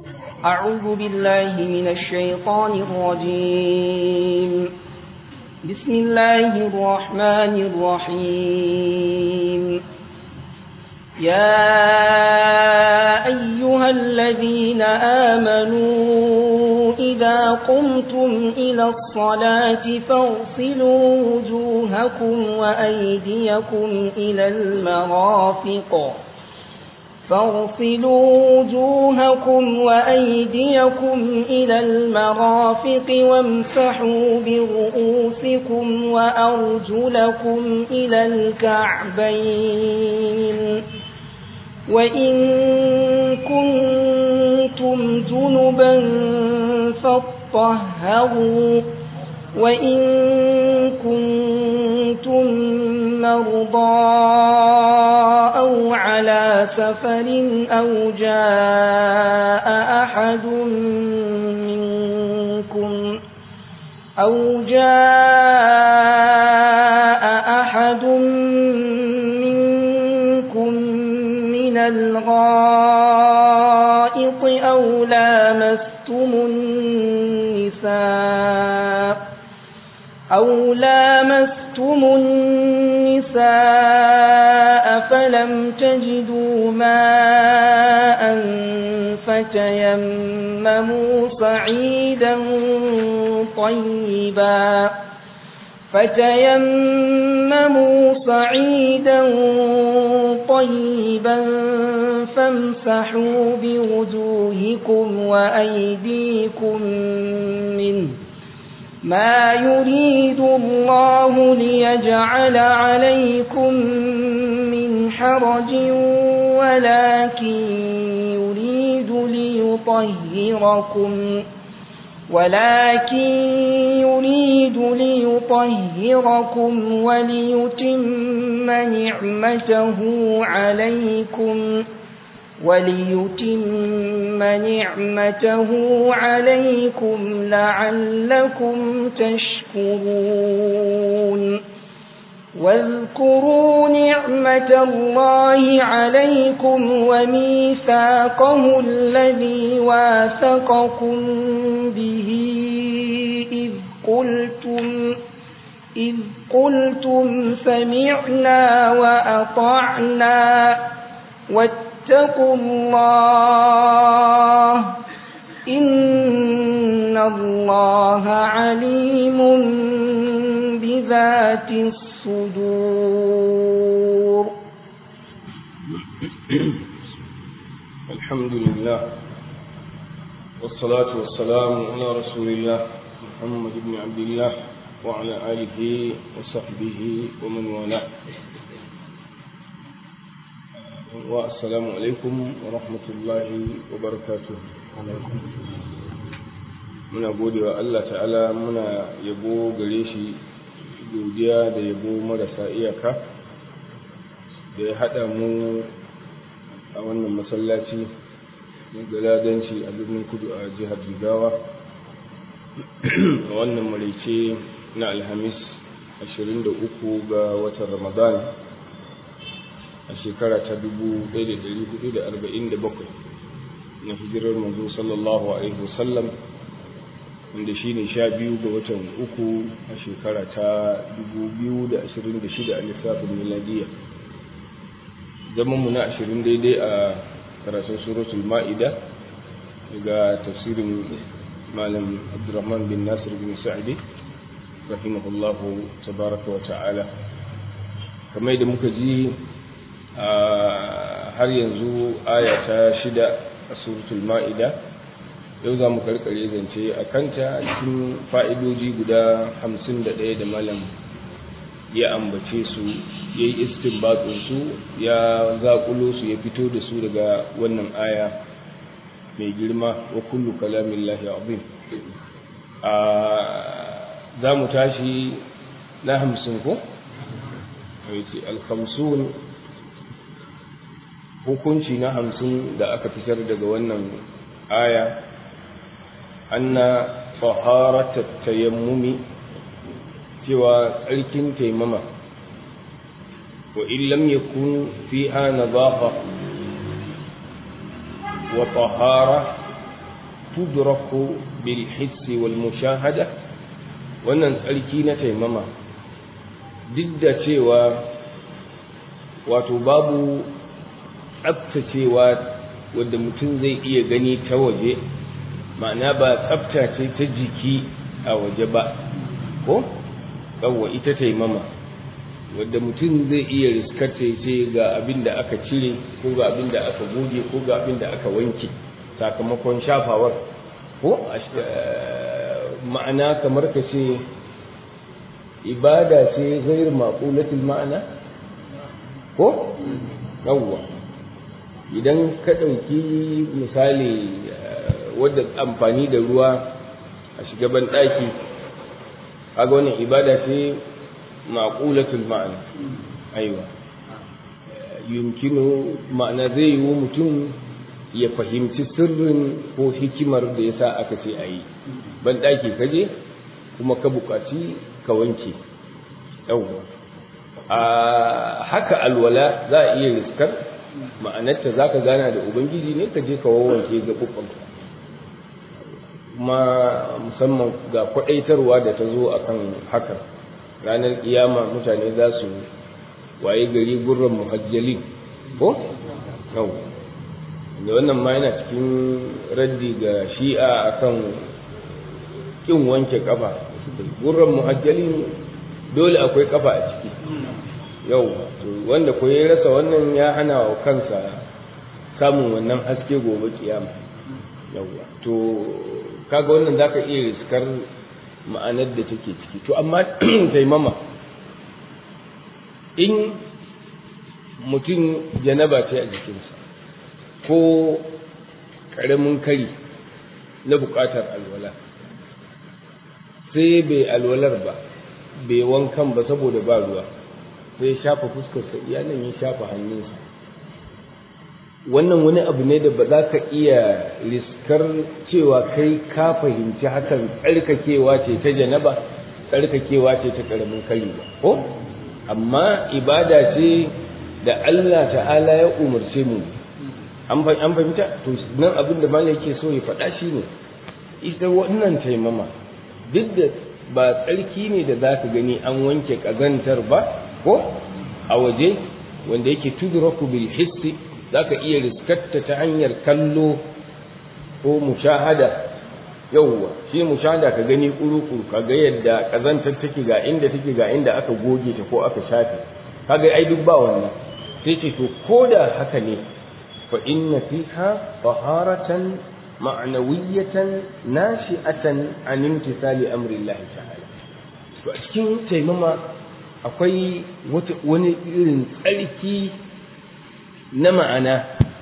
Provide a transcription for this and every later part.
أعوذ بالله من الشيطان الرجيم بسم الله الرحمن الرحيم يا أيها الذين آمنوا إذا قمتم إلى الصلاة فاغسلوا وجوهكم وأيديكم إلى المرافق فاغسلوا وجوهكم وأيديكم إلى المرافق وامسحوا برؤوسكم وأرجلكم إلى الكعبين وإن كنتم جنبا فاطهروا وإن كنتم مرضى أو على سفر أو جاء أحد منكم أو جاء أحد منكم من الغائط أو لامستم النساء أو لامستم النساء فلم تجدوا ماء فتيمموا صعيدا طيبا فتيمموا صعيدا طيبا فامسحوا بوجوهكم وأيديكم منه ما يريد الله ليجعل عليكم من حرج ولكن يريد ليطهركم ولكن يريد ليطهركم وليتم نعمته عليكم وليتم نعمته عليكم لعلكم تشكرون واذكروا نعمة الله عليكم وميثاقه الذي واثقكم به إذ قلتم إذ قلتم سمعنا وأطعنا واتقوا الله إن الله عليم بذات الصدور الحمد لله والصلاة والسلام على رسول الله محمد بن عبد الله وعلى آله وصحبه ومن والاه والسلام عليكم ورحمة الله وبركاته muna gode wa Allah ta'ala muna yabo gare shi godiya da yabo marasa iyaka da ya haɗa mu a wannan masallaci na galadanci a birnin kudu a jihar jigawa a wannan maraice na alhamis 23 ga watan ramadan a shekara ta 1447 na hijirar manzo sallallahu alaihi wasallam wanda shi ne sha biyu ga watan uku a shekara ta 2026 a lissafin miladiya zamanmu na ashirin daidai a karatun suratul ma'ida daga tafsirin malam abdurrahman bin nasir bin sa'idi rahimahullahu tabaraka wa ta'ala kamar da muka ji har yanzu aya ta shida a suratul ma'ida yau za mu karkare zance a kanta a cikin fa'idoji guda hamsin da ɗaya da malam ya ambace su ya yi su ya zaƙulo su ya fito da su daga wannan aya mai girma wa kullu kalamin lahi azim a za mu tashi na hamsin ko? alhamsun hukunci na hamsin da aka fitar daga wannan aya anna taharatat tayammumi cewa tsarkin taimama wa illam yakun fiha nadafa wa tahara tudraku bil hissi wal mushahada wannan tsarki na taimama duk da cewa wato babu tsaftacewa wadda mutum zai iya gani ta waje ma'ana ba tsafta ce ta jiki a waje ba ko yawwa ita taimama wadda mutum zai iya riskarta ce ga abin da aka cire ko ga abin da aka goge ko ga abin da aka wanke sakamakon shafawar ko ma'ana kamar ka ce ibada ce zair maƙulatul ma'ana ko yawwa idan ka ɗauki misali wadda amfani da ruwa a shigaban ɗaki kaga wannan ibada ce maƙulatul ma'ana aiwa yumkinu ma'ana zai yi mutum ya fahimci sirrin ko hikimar da ya sa aka ce a yi ban ɗaki kaje kuma ka buƙaci ka wanke yawwa a haka alwala za a iya riskar ma'anarta za ka gana da ubangiji ne ka je ka wawanke gaɓuɓɓanka kuma musamman ga kwaɗaitarwa da ta zo akan haka ranar kiyama mutane za su waye gari gurran muhajjalin ko yau da wannan ma yana cikin raddi ga shi'a akan kin wanke kafa gurran muhajjalin dole akwai kafa a ciki yau wanda ko ya rasa wannan ya hana wa kansa samun wannan haske gobe kiyama yauwa to kaga wannan zaka iya riskar ma'anar da take ciki to amma taimama in mutum janaba ce a jikinsa ko ƙaramin kari na buƙatar alwala sai bai alwalar ba bai wankan ba saboda ba ruwa sai ya shafa fuskarsa iyanan ya shafa hannunsa wannan wani abu ne da ba za ka iya riskar cewa kai ka fahimci hakan tsarkakewa ce ta janaba tsarkakewa ce ta ƙaramin kari ba ko amma ibada ce da Allah ta'ala ya umarce mu an fahimta to nan abin da malai yake so ya faɗa shi ne ita wannan taimama duk da ba tsarki ne da za ka gani an wanke ƙazantar ba ko a waje wanda yake tudraku bil hissi za ka iya riskarta ta hanyar kallo ko mushahada yauwa shi mushahada ka gani kuru-kuru ka ga yadda ƙazantar take ga inda take ga inda aka goge ta ko aka shafe kaga ai duk ba wannan sai ce to ko da haka ne fa inna fiha taharatan ma'nawiyatan nashi'atan an imtithali amri Allah ta'ala to a cikin taimama akwai wani irin tsarki na ma'ana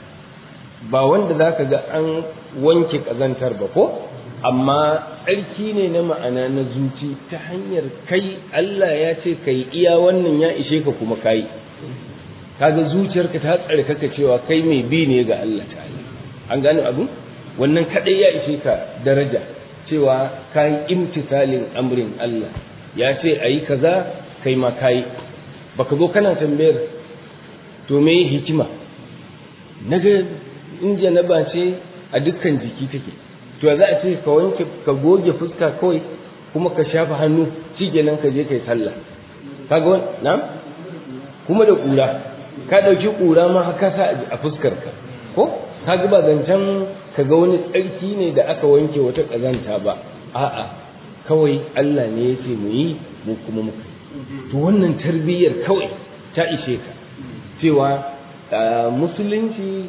ba wanda zaka ga an wanke kazantar ba ko amma tsarki ne na ma'ana na zuci ta hanyar kai Allah ya ce kai iya wannan ya ishe ka kuma kai kaga zuciyarka ta tsarkaka cewa kai mai bi ne ga Allah ta'ala an gane abu wannan kadai ya ishe ka daraja cewa kai imtisalin amrin Allah ya ce ayi kaza kai ma kai baka zo kana tambayar to me hikima naga in janaba ce a dukkan jiki take to za a ce ka wanke ka goge fuska kawai kuma ka shafa hannu shikenan ka je kai sallah kaga na kuma da kura ka dauki kura ma haka sa a fuskar ka ko kaga ba zancen ka ga wani tsarki ne da aka wanke wata kazanta ba a'a kawai Allah ne ya ce mu yi mu kuma muka to wannan tarbiyyar kawai ta ishe ka cewa musulunci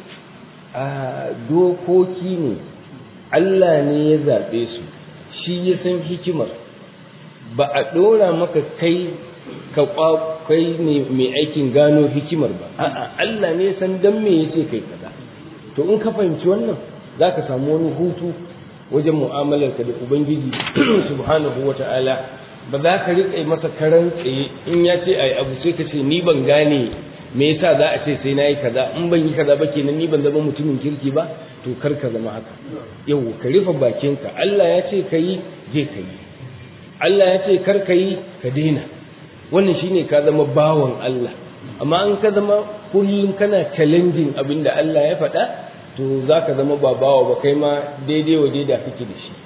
dokoki ne Allah ne ya zaɓe su shi ya san hikimar ba a ɗora maka kai ka kai ne mai aikin gano hikimar ba a'a Allah ne ya san dan me yace kai kaza to in ka fahimci wannan zaka samu wani hutu wajen mu'amalarka da ubangiji subhanahu wata'ala ba za ka riƙa masa karan tsaye in ya ce ai abu sai ka ce ni ban gane me yasa za a ce sai nayi kaza in ban yi kaza ba kenan ni ban zama mutumin kirki ba to kar ka zama haka yau ka rufe bakinka Allah ya ce ka yi je ka yi Allah ya ce kar ka yi ka daina wannan shine ka zama bawan Allah amma in ka zama kullum kana challenging abin da Allah ya faɗa to za ka zama ba bawa ba kai ma daidai wa daida kake da shi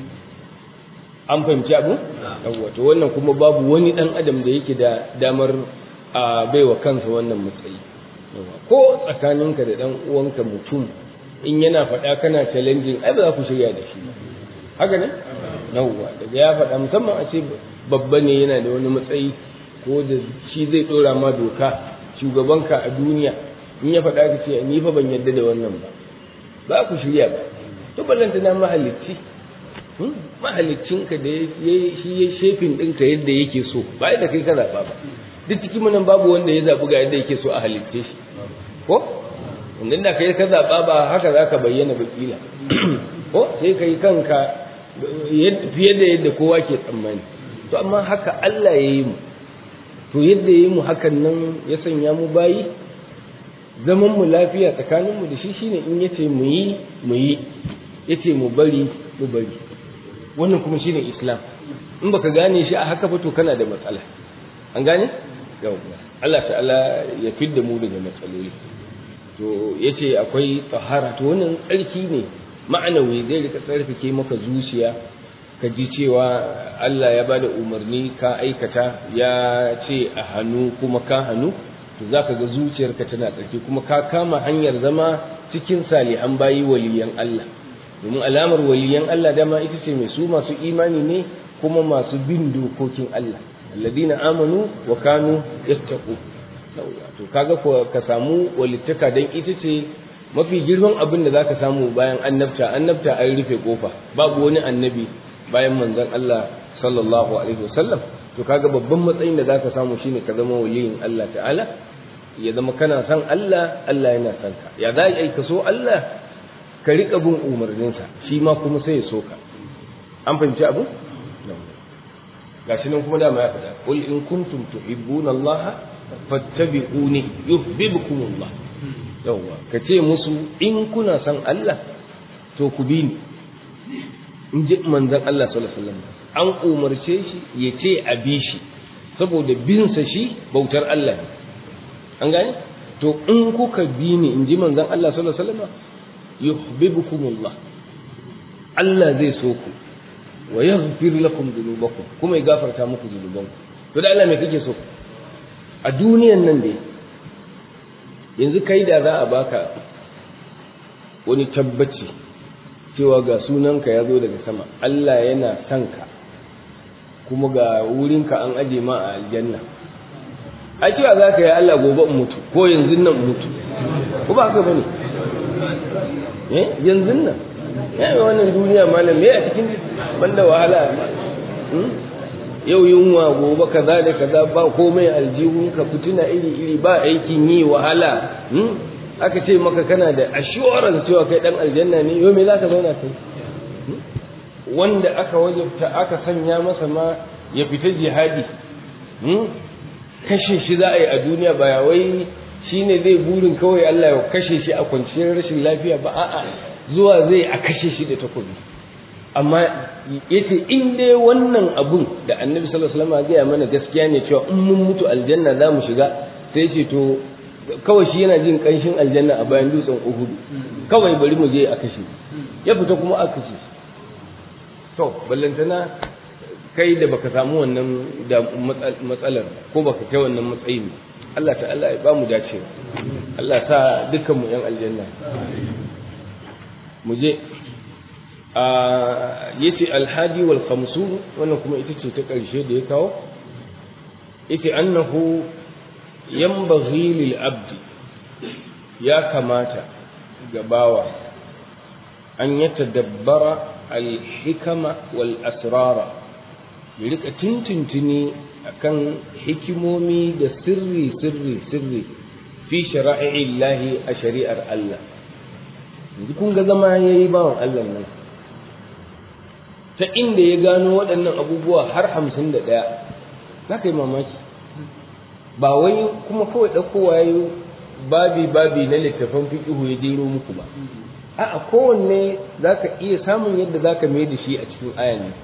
an fahimci abu yawwa to wannan kuma babu wani dan adam da yake da damar a baiwa kansa wannan matsayi ko tsakaninka da dan uwanka mutum in yana faɗa kana challenging ai ba za ku shirya da shi haka ne yawwa daga ya faɗa musamman a ce babba ne yana da wani matsayi ko da shi zai ɗora ma doka shugabanka a duniya in ya faɗa ka ce ni fa ban yarda da wannan ba ba ku shirya ba to ballanta na mahalicci mahaliccinka da shi ya shefin ɗinka yadda yake so ba yadda kai ka zaɓa ba duk cikin nan babu wanda ya zaɓi ga yadda yake so a halitce shi ko inda da kai ka zaɓa ba haka za ka bayyana ba kila ko sai ka yi kanka fiye da yadda kowa ke tsammani to amma haka Allah ya yi mu to yadda ya yi mu hakan nan ya sanya mu bayi zaman mu lafiya tsakanin mu da shi shine in yace mu yi mu yi yace mu bari mu bari wannan kuma shine islam in baka gane shi a haka ba to kana da matsala an gane yau Allah ta'ala ya fidda mu daga matsaloli to yace akwai tsahara to wannan tsarki ne ma'anawi zai rika tsarkake maka zuciya ka ji cewa Allah ya bada umarni ka aikata ya ce a hannu kuma ka hannu to zaka ga zuciyarka tana tsarki kuma ka kama hanyar zama cikin salihan bayi waliyan Allah domin alamar waliyan Allah dama ita ce mai su masu imani ne kuma masu bin dokokin Allah alladina amanu wa kanu yattaqu to kaga ko ka samu walittaka dan ita ce mafi girman abin da zaka samu bayan annabta annabta an rufe kofa babu wani annabi bayan manzon Allah sallallahu alaihi wasallam to kaga babban matsayin da zaka samu shine ka zama waliyin Allah ta'ala ya zama kana san Allah Allah yana san ka ya za ka so Allah ka riƙa bin umarninsa shi ma kuma sai ya so ka an fahimci abu gashi nan kuma dama ya faɗa qul in kuntum tuhibbuna Allah fattabi'uni yuhibbukum Allah yawa ka ce musu in kuna san Allah to ku bi ni in ji manzon Allah sallallahu alaihi wasallam an umarce shi ya ce a bi shi saboda binsa shi bautar Allah ne an gane to in kuka bi ni in ji manzon Allah sallallahu alaihi wasallam yuhibbukumullah Allah zai so ku wa yaghfir lakum dhunubakum kuma ya gafarta muku dhunubanku to da Allah me kake so a duniyan nan dai yanzu kai da za a baka wani tabbaci cewa ga sunanka ya zo daga sama Allah yana son ka kuma ga wurinka an aje ma a aljanna a cewa za ka yi Allah gobe in mutu ko yanzu nan mutu ko ba haka bane eh yanzu nan ya yi wannan duniya malam me a cikin banda wahala yau yunwa gobe kaza da kaza ba komai aljihun ka fituna iri iri ba aikin yi wahala aka ce maka kana da assurance cewa kai dan aljanna ne yau me za ka zauna kai wanda aka wajabta aka sanya masa ma ya fita jihadi kashe shi za a yi a duniya ba ya wai shi ne zai burin kawai Allah ya kashe shi a kwanciyar rashin lafiya ba a'a zuwa zai a kashe shi da takobi amma yace in dai wannan abun da annabi sallallahu alaihi wasallam ya mana gaskiya ne cewa in mun mutu aljanna za mu shiga sai ce to kawai shi yana jin kanshin aljanna a bayan dutsen Uhud kawai bari mu je a kashe ya fita kuma aka kashe to ballantana kai da baka samu wannan da matsalar ko baka kai wannan matsayin Allah ta'ala ya ba mu dace Allah sa dukkan mu yan aljanna mu je a yace alhadi wal khamsun wannan kuma ita ce ta karshe da ya kawo yace annahu yanbaghi lil abdi ya kamata ga bawa an yatadabbara al hikama wal asrara ya rika tintintini akan hikimomi da sirri sirri sirri fi shara'i'illahi a shari'ar Allah yanzu kun ga zama yayi bawan Allah nan ta inda ya gano waɗannan abubuwa har hamsin da ɗaya za ka yi mamaki ba wai kuma kawai ɗaukowa ya babi babi na littafan fiƙihu ya jero muku ba a'a kowanne za ka iya samun yadda za ka mai da shi a cikin aya ne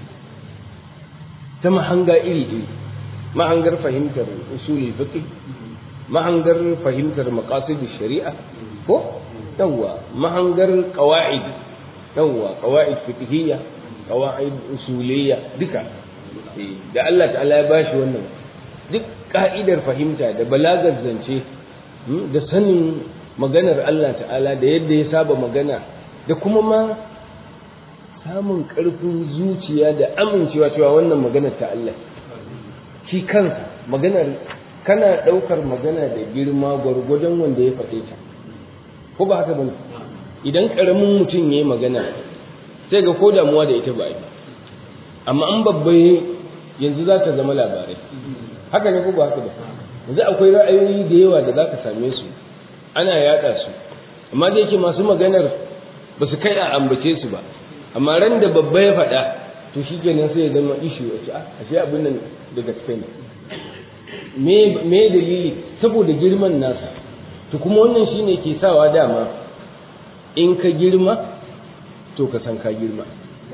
ta mahanga iri iri mahangar fahimtar usulul fiqh mahangar fahimtar maqasid shari'a ko yawwa mahangar qawaid yawwa qawaid fiqhiyya qawaid usuliyya duka da Allah ta'ala ya bashi wannan duk ka'idar fahimta da balagar zance da sanin maganar Allah ta'ala da yadda ya saba magana da kuma ma samun ƙarfin zuciya da amincewa cewa wannan maganar ta Allah shi kansa maganar kana ɗaukar magana da girma gwargwadon wanda ya faɗe ta ko ba haka bane idan ƙaramin mutum ya yi magana sai ga ko damuwa da ita ba yi amma an babba yanzu za ta zama labarai haka ne ko ba haka ba yanzu akwai ra'ayoyi da yawa da za ka same su ana yaɗa su amma da yake masu maganar ba su kai a ambace su ba amma ran da babba ya faɗa to shi kenan sai ya zama ishu a ce a ashe abin nan da gaske ne me dalili saboda girman nasa to kuma wannan shine ke sawa dama in ka girma to ka san ka girma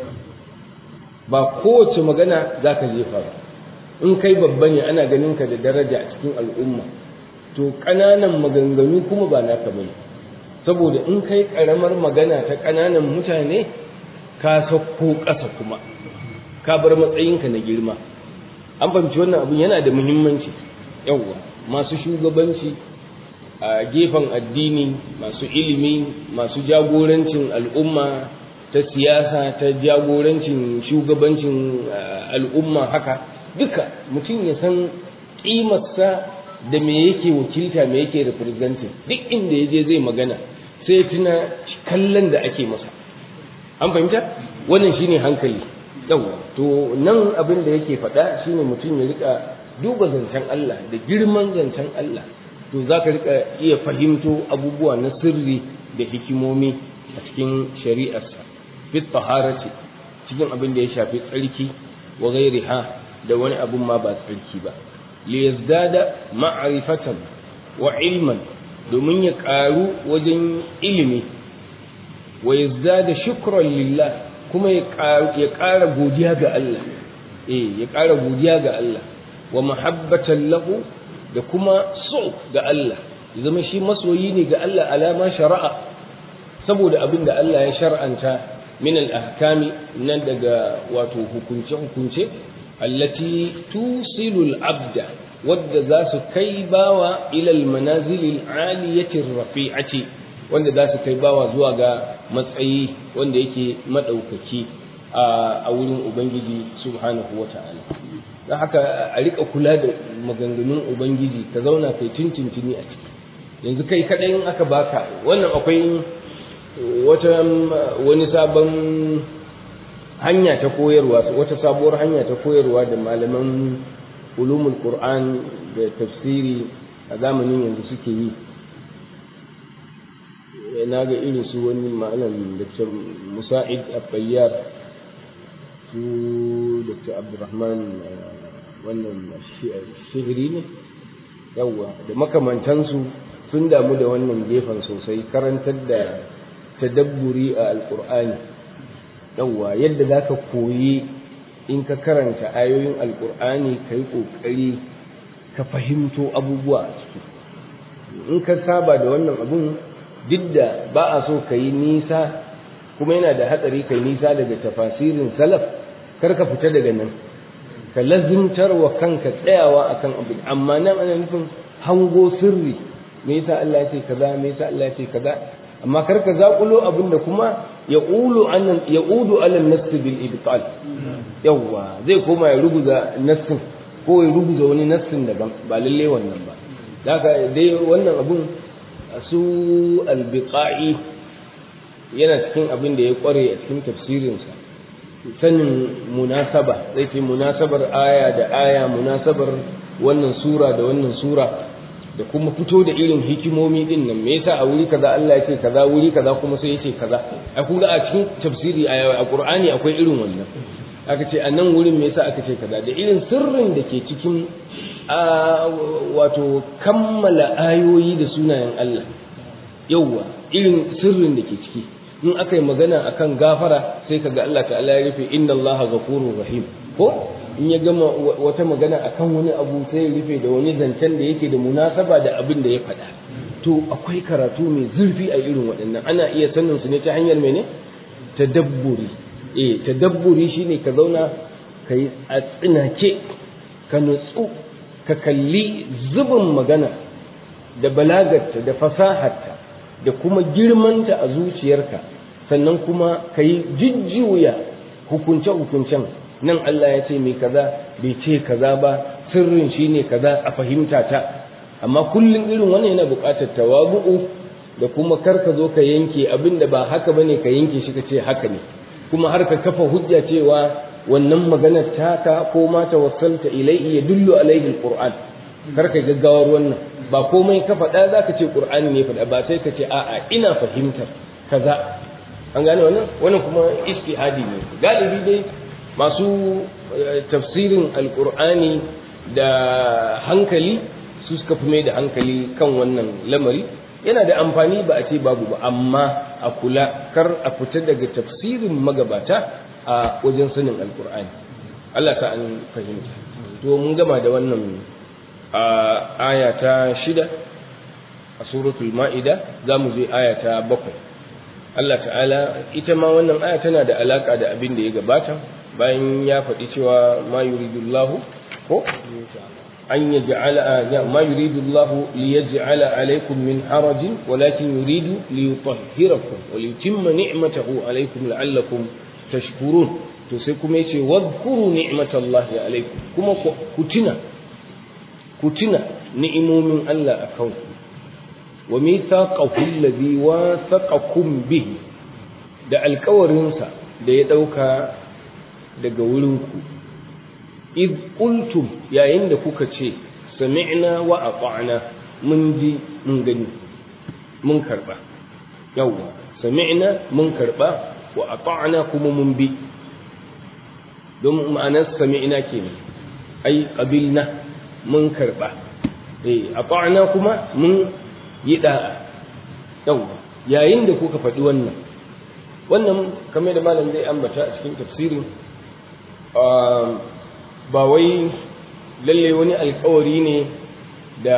ba kowace magana za ka jefa ba in kai babba ne ana ganin ka da daraja a cikin al'umma to ƙananan maganganu kuma ba naka bane saboda in kai ƙaramar magana ta ƙananan mutane ka sauko ƙasa kuma ka bar matsayinka na girma an fahimci wannan abin yana da muhimmanci yawwa masu shugabanci a gefen addini masu ilimi masu jagorancin al'umma ta siyasa ta jagorancin shugabancin al'umma haka duka mutum ya san ƙimarsa da me yake wakilta me yake representing duk inda ya je zai magana sai tuna kallon da ake masa an fahimta wannan shine hankali yawa to nan abin da yake faɗa shine mutum ya rika duba zancen Allah da girman zancen Allah to za ka rika iya fahimto abubuwa na sirri da hikimomi a cikin shari'arsa fit taharati cikin abin da ya shafi tsarki wa ghairiha da wani abun ma ba tsarki ba li yazdada ma'rifatan wa ilman domin ya ƙaru wajen ilimi wa yazdada shukran lillah kuma ya ƙara godiya ga Allah eh ya ƙara godiya ga Allah wa mahabbatan lahu da kuma so ga Allah ya zama shi masoyi ne ga Allah alama shari'a saboda abin da Allah ya shar'anta min al-ahkami nan daga wato hukunce hukunce allati tusilu al-abda wadda za su kai bawa ila al-manazil al-aliyati rafi'ati wanda za su kai bawa zuwa ga matsayi wanda yake madaukaki a wurin ubangiji subhanahu wata'ala don haka a rika kula da maganganun ubangiji ka zauna kai tuntuntuni a ciki yanzu kai kadai in aka baka wannan akwai wata wani sabon hanya ta koyarwa wata sabuwar hanya ta koyarwa da malaman ulumul qur'an da tafsiri a zamanin yanzu suke yi na ga irin su wani malam dr musa'id abbayyar su dr abdurrahman wannan shigiri ne yawwa da makamantansu sun damu da wannan gefen sosai karantar da tadabburi a alkur'ani yawwa yadda za ka koyi in ka karanta ayoyin alkur'ani ka yi ƙoƙari ka fahimto abubuwa a ciki in ka saba da wannan abun duk da ba a so ka yi nisa kuma yana da hatsari ka yi nisa daga tafasirin salaf kar ka fita daga nan ka lazimtar wa kanka tsayawa akan abu amma nan ana nufin hango sirri me yasa Allah ya ce kaza me yasa Allah ya ce kaza amma kar ka zakulo abin da kuma ya ulu annan ya udu alal nafs bil ibtal yawa zai koma ya ruguza nassin ko ya ruguza wani nassin daban ba lalle wannan ba haka dai wannan abun su albiqa'i yana cikin abin da ya kware a cikin tafsirinsa sanin munasaba zai ce munasabar aya da aya munasabar wannan sura da wannan sura da kuma fito da irin hikimomi din nan me yasa a wuri kaza Allah ya ce kaza wuri kaza kuma sai ya ce kaza a kun ga a cikin tafsiri a Qur'ani akwai irin wannan aka ce a nan wurin me yasa aka ce kaza da irin sirrin da ke cikin wato kammala ayoyi da sunayen Allah yauwa irin sirrin da ke ciki in aka yi magana akan gafara sai kaga Allah ta'ala ya rufe inna Allah ghafurur rahim ko in ya gama wata magana akan wani abu sai ya rufe da wani zancen da yake da munasaba da abin da ya faɗa to akwai karatu mai zurfi a irin waɗannan ana iya sanin su ne ta hanyar mene tadabburi eh tadabburi shine ka zauna ka yi a tsinake ka nutsu ka kalli zubin magana da balagarta da fasaharta da kuma girmanta a zuciyarka sannan kuma ka yi jujjuya hukunce-hukuncen nan Allah ya ce mai kaza bai ce kaza ba sirrin shine kaza a fahimta ta amma kullum irin wannan yana buƙatar tawabu'u da kuma kar ka zo ka yanke abin da ba haka bane ka yanke shi ka ce haka ne kuma har ka kafa hujja cewa wannan maganar taka ko ma tawassalta ilaihi ya dullu alaihi alquran kar ka gaggawar wannan ba komai ka faɗa za ka ce qur'ani ne faɗa ba sai ka ce a'a ina fahimtar kaza an gane wannan wannan kuma istihadi ne galibi dai masu tafsirin alqur'ani da hankali su suka fi mai da hankali kan wannan lamari yana da amfani ba a ce babu ba amma a kula kar a fita daga tafsirin magabata a wajen sanin alkur'ani Allah ta an fahimta to mun gama da wannan aya ta shida a suratul ma'ida za mu je aya ta bakwai Allah ta'ala ita ma wannan aya tana da alaka da abin da ya gabata bayan ya faɗi cewa ma yuridullahu ko أن يجعل ما يريد الله ليجعل عليكم من حرج ولكن يريد ليطهركم وليتم نعمته عليكم لعلكم تشكرون تسيكم يشي واذكروا نعمة الله عليكم كما كتنا كتنا نعموا من الله أكونكم وميثاقه الذي واثقكم به da alkawarinsa da ya ɗauka daga wurinku id qultum yayin da kuka ce sami'na wa ata'na mun ji mun gani mun karba yawa sami'na mun karba wa ata'na kuma mun bi don ma'anar sami'na kenan ai qabilna mun karba eh ata'na kuma mun yi da'a yawa yayin da kuka faɗi wannan wannan kamar da malam zai ambata a cikin tafsirin ba wai lalle wani alkawari ne da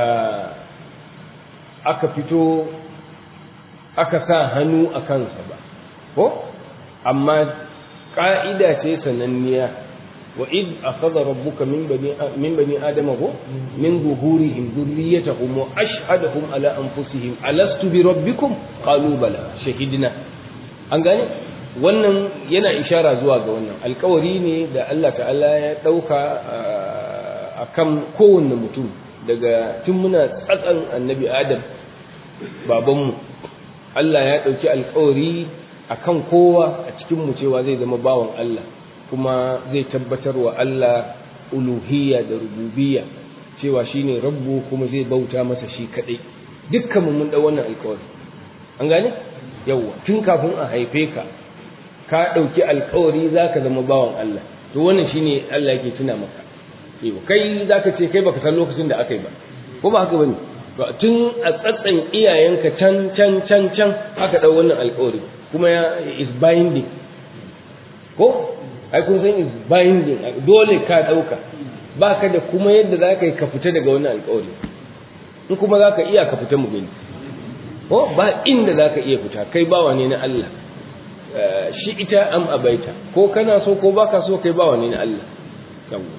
aka fito aka sa hannu a kansa ba ko amma ƙa'ida ce sananniya wa id akhadha rabbuka min bani min bani adama ko min zuhurihim dhurriyyatahum wa ashhadahum ala anfusihim alastu bi rabbikum qalu bala shahidna an gane wannan yana ishara zuwa ga wannan alkawari ne da Allah ta'ala ya ɗauka a kan kowanne mutum daga tun muna tsatsan annabi adam babanmu Allah ya ɗauki alkawari a kan kowa a cikinmu cewa zai zama bawan Allah kuma zai tabbatar wa Allah uluhiyya da rububiyya cewa shine rabbu kuma zai bauta masa shi kaɗai dukkanmu mun ɗau wannan alkawari an gane yawwa tun kafin a haife ka ka ɗauki alkawari za ka zama bawan Allah to wannan shine Allah yake tuna maka yau kai za ka ce kai baka san lokacin da aka yi ba ko ba haka bane to tun a tsatsan iyayenka can can can can aka ɗau wannan alkawari kuma ya is binding ko ai kun san is binding dole ka ɗauka ba ka da kuma yadda za ka yi ka fita daga wannan alkawari in kuma za ka iya ka fita mu gani ko ba inda za ka iya fita kai bawa ne na Allah shi ita am abaita ko kana so ko baka so kai bawa ne na Allah yawwa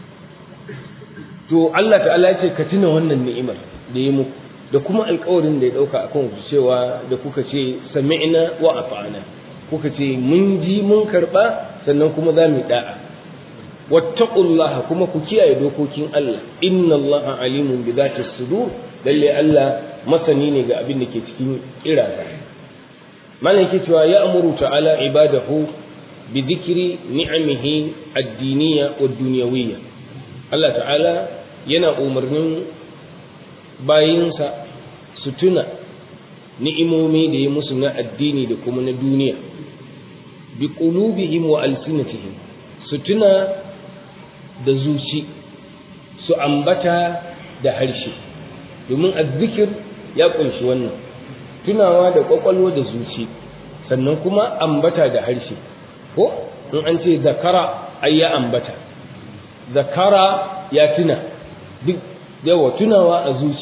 to Allah ta'ala ya ce ka tuna wannan ni'imar da ya muku da kuma alƙawarin da ya dauka akan ku cewa da kuka ce sami'na wa ata'na kuka ce mun ji mun karba sannan kuma za mu da'a wattaqullaha kuma ku kiyaye dokokin Allah inna Allaha alimun bi dhati sudur lalle Allah masani ne ga abin da ke cikin kiraza malam yake cewa ya amuru ta'ala ibadahu bi dhikri ni'amihi ad-diniyya wa dunyawiyya Allah ta'ala yana umarnin bayinsa su tuna ni'imomi da ya musu na addini da kuma na duniya bi qulubihim wa alsinatihim su tuna da zuci su ambata da harshe domin azzikir ya kunshi wannan tunawa da kwakwalwa da zuci sannan kuma ambata da harshe ko in an ce zakara ai ya ambata zakara ya tuna duk yawa tunawa a zuci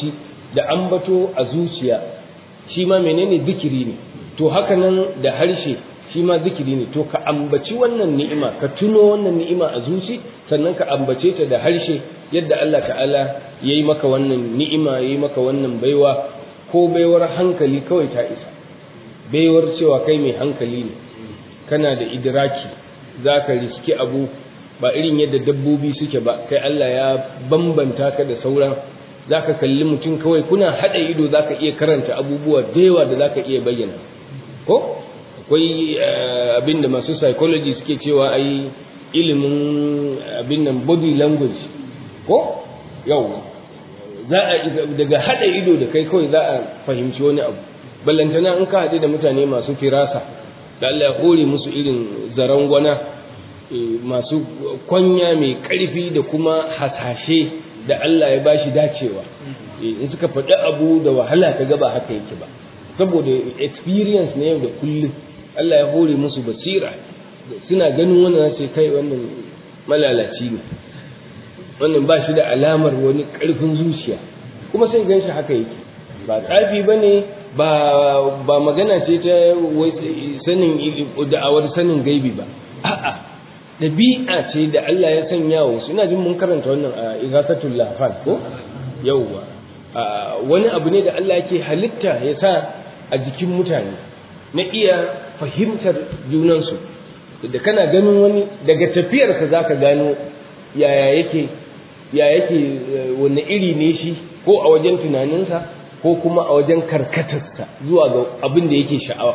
da ambato a zuciya shi ma menene zikiri ne to haka nan da harshe shi ma zikiri ne to ka ambaci wannan ni'ima ka tuno wannan ni'ima a zuci sannan ka ambace ta da harshe yadda Allah ta'ala ya yi maka wannan ni'ima ya yi maka wannan baiwa ko baiwar hankali kawai ta isa baiwar cewa kai mai hankali ne kana da idraki za ka riski abu ba irin yadda dabbobi suke ba kai Allah ya bambanta ka da sauran za ka kalli mutum kawai kuna haɗa ido za ka iya karanta abubuwa da yawa da za ka iya bayyana ko akwai abin da masu psychology suke cewa ai ilimin abin nan body language ko yau za a daga haɗa ido da kai kawai za a fahimci wani abu ballantana in ka haɗu da mutane masu firasa da Allah ya hore musu irin zarangwana masu kwanya mai ƙarfi da kuma hasashe da Allah ya bashi dacewa in suka faɗi abu da wahala ka gaba haka yake ba saboda experience na yau da kullum Allah ya hore musu basira suna ganin wannan sai kai wannan malalaci ne wannan ba shi da alamar wani ƙarfin zuciya kuma sai gan shi haka yake ba tsafi ba ne ba magana ce ta sanin da'awar sanin gaibi ba a'a ɗabi'a ce da Allah ya sanya wa suna jin mun karanta wannan a igasatul lafal ko yauwa wani abu ne da Allah yake halitta ya sa a jikin mutane na iya fahimtar junansu da kana ganin wani daga tafiyarsa za ka gano yaya yake ya yake wani iri ne shi ko a wajen tunaninsa ko kuma a wajen karkatarsa zuwa ga abin da yake sha'awa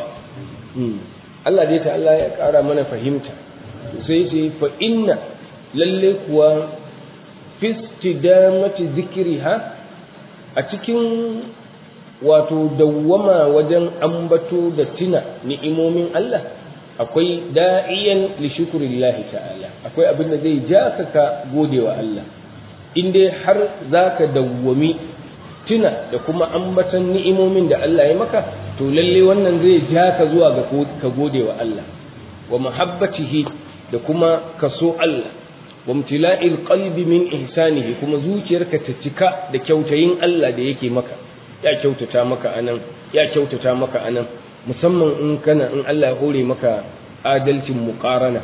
Allah dai ta Allah ya ƙara mana fahimta sai sai fa inna lalle kuwa fistidamati zikriha a cikin wato dawwama wajen ambato da tuna ni'imomin Allah akwai da'iyan li shukrillahi ta'ala akwai abin da zai ja ka ka gode wa Allah in dai har zaka dawwami tuna da kuma ambatan ni'imomin da Allah ya maka to lalle wannan zai ja ka zuwa ga ka gode wa Allah wa mahabbatihi da kuma kaso Allah wa imtila'il qalbi min ihsanihi kuma zuciyarka ta cika da kyautayin Allah da yake maka ya kyautata maka anan ya kyautata maka anan musamman in kana in Allah ya hore maka adalcin muqarana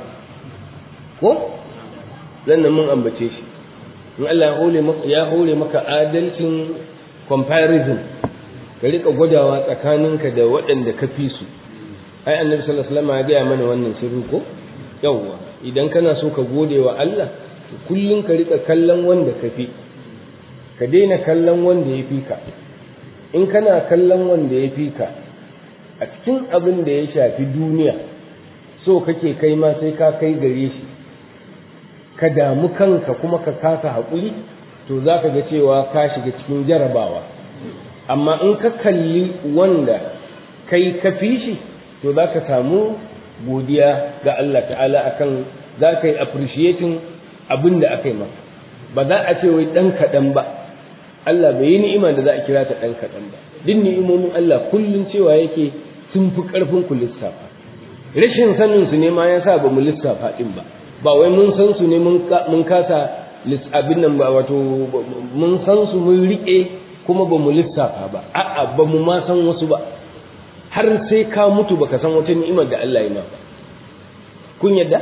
ko zan mun ambace shi in Allah ya hore maka ya hore maka adalcin comparison ka rika gwadawa tsakaninka da waɗanda ka fi su ai annabi sallallahu alaihi wasallam ya gaya mana wannan sirri ko yawwa idan kana so ka gode wa Allah to kullun ka rika kallon wanda ka fi ka daina kallon wanda ya fi ka in kana kallon wanda ya fi ka a cikin abin da ya shafi duniya so kake kai ma sai ka kai gare shi ka damu kanka kuma ka kasa haƙuri to za ka ga cewa ka shiga cikin jarabawa amma in ka kalli wanda kai ka fi shi to za ka samu godiya ga Allah ta'ala akan za ka yi appreciating abin da aka yi maka ba za a ce wai ɗan kaɗan ba Allah bai yi ni'ima da za a kira ta ɗan kaɗan ba duk ni'imomin Allah kullum cewa yake sun fi ƙarfin ku lissafa rashin sanin su ne ma ya sa ba mu lissafa ɗin ba ba wai mun san su ne mun kasa abin nan ba wato mun san su mun riƙe kuma ba mu lissafa ba a'a ba mu ma san wasu ba har sai ka mutu baka san wata ni'imar da Allah ya ma ba kun yadda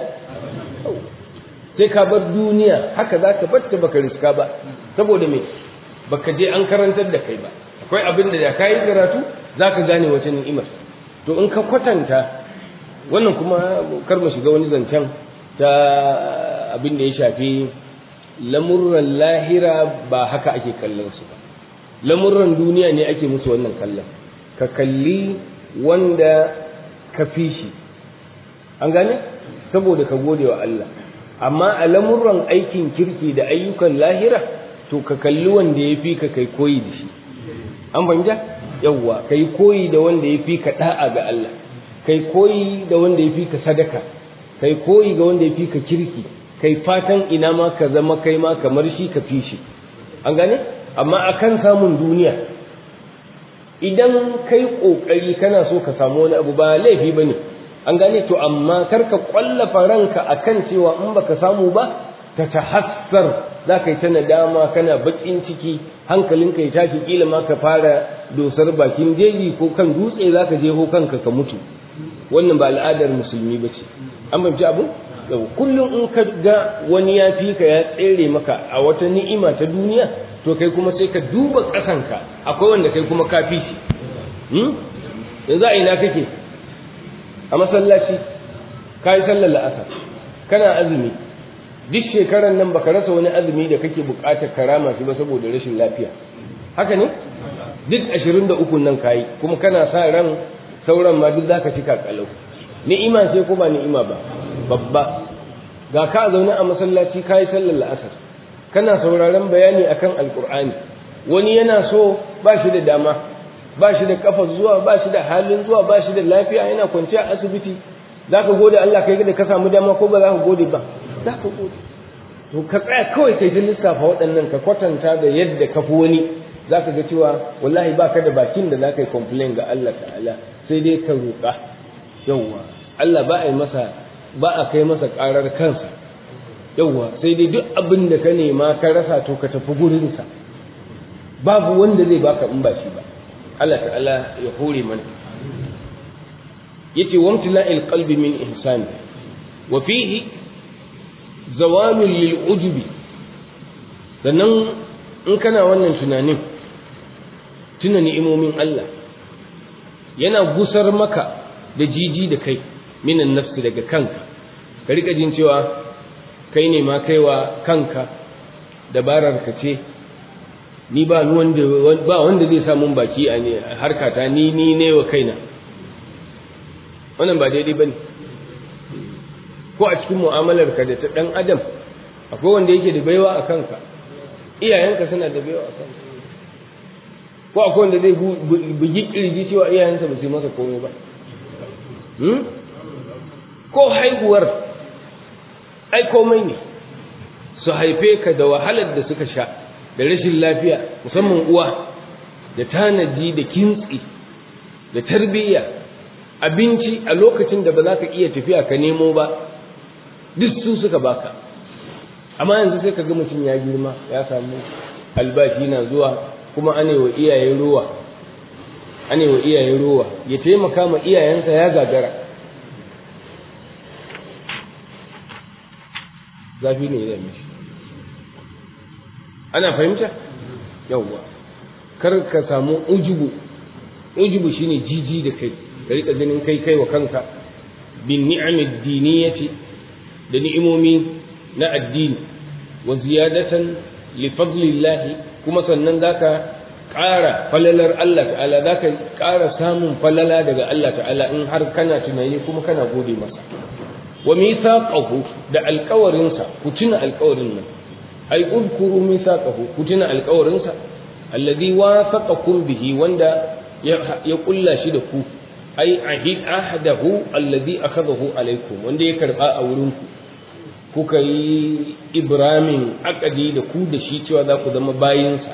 sai ka bar duniya haka za ka batta baka riska ba saboda me baka je an karantar da kai ba akwai abin da da kayi karatu za ka gane wata ni'imar to in ka kwatanta wannan kuma kar mu shiga wani zancen ta abin da ya shafi lamurran lahira ba haka ake kallon su ba lamurran duniya ne ake musu wannan kallon ka kalli wanda ka fi shi an gane saboda ka gode wa Allah amma a lamurran aikin kirki da ayyukan lahira to ka kalli wanda ya fi ka kai koyi da shi an fahimta yawwa kai koyi da wanda ya fi ka da'a ga Allah kai koyi da wanda ya fi ka sadaka kai koyi ga wanda ya fi ka kirki kai fatan ina ma ka zama kai ma kamar shi ka fi shi an gane amma akan samun duniya idan kai kokari kana so ka samu wani abu ba laifi bane an gane to amma kar ka kwallafa ranka akan cewa in baka samu ba ta tahassar za ka yi ta nadama kana baƙin ciki hankalinka ya tashi kila ma ka fara dosar bakin jeji ko kan dutse za ka je kanka ka mutu wannan ba al'adar musulmi ba ce an fahimci abu yau kullum in ka ga wani ya fi ka ya tsere maka a wata ni'ima ta duniya to kai kuma sai ka duba ƙasanka akwai wanda kai kuma ka fi shi yanzu a ina kake a masallaci ka yi sallar la'asar kana azumi duk shekarar nan baka rasa wani azumi da kake buƙatar karama shi ba saboda rashin lafiya haka ne duk ashirin da ukun nan kayi kuma kana sa ran sauran ma duk zaka cika kalau ni'ima ce ko ba ni'ima ba babba ga ka zaune a masallaci kayi sallar la'asar kana sauraron bayani akan alkur'ani wani yana so ba shi da dama ba shi da kafa zuwa ba shi da halin zuwa ba shi da lafiya yana kwance a asibiti za ka gode Allah kai da ka samu dama ko ba za ka gode ba za ka gode to ka tsaya kawai kai ta lissafa waɗannan ka kwatanta da yadda ka fi wani za ka ga cewa wallahi ba ka da bakin da za ka yi complain ga Allah ta'ala sai dai ka roƙa yawwa Allah ba a yi masa ba a kai masa ƙarar kansa yawwa sai dai duk abin da ka nema ka rasa to ka tafi gurinsa babu wanda zai baka in ba shi ba Allah ta'ala ya hore mana yace wamtila'il qalbi min ihsani wa fihi zawalul lil ujubi sannan in kana wannan tunanin tuna ni'imomin Allah yana gusar maka da jiji da kai minan nafsi daga kanka ka rika jin cewa kai ne ma kaiwa kanka dabarar ka ce ni ba wanda ba wanda zai sa mun baki a harkata ni ni ne wa kaina wannan ba daidai bane ko a cikin mu'amalar ka da ta dan adam akwai wanda yake da baiwa a kanka iyayenka suna da baiwa a kanka ko akwai wanda zai bugi kirji cewa iyayensa ba su masa komai ba ko haihuwar ai komai ne su haife ka da wahalar da suka sha da rashin lafiya musamman uwa da tanadi da kintsi da tarbiyya abinci a lokacin da ba za ka iya tafiya ka nemo ba duk su suka baka amma yanzu sai ka ga mutum ya girma ya samu albashi na zuwa kuma ane wa iyaye ruwa ane wa iyaye ruwa ya taimaka ma iyayensa ya gagara zafi ne ya mishi ana fahimta yawwa kar ka samu ujubu ujubu shine jiji da kai ka rika ganin kai kai wa kanka bin ni'amid diniyati da ni'imomi na addini wa ziyadatan li fadlillahi kuma sannan zaka ƙara falalar Allah ta'ala zaka ƙara samun falala daga Allah ta'ala in har kana tunani kuma kana gode masa wa mithaqahu da alƙawarinsa ku tuna alƙawarin nan ai udkuru mithaqahu ku tuna alƙawarinsa alladhi wafaqakum bihi wanda ya kulla shi da ku ai ahid ahdahu alladhi akhadahu alaikum wanda ya karba a wurin ku kuka yi ibramin akadi da ku da shi cewa za ku zama bayinsa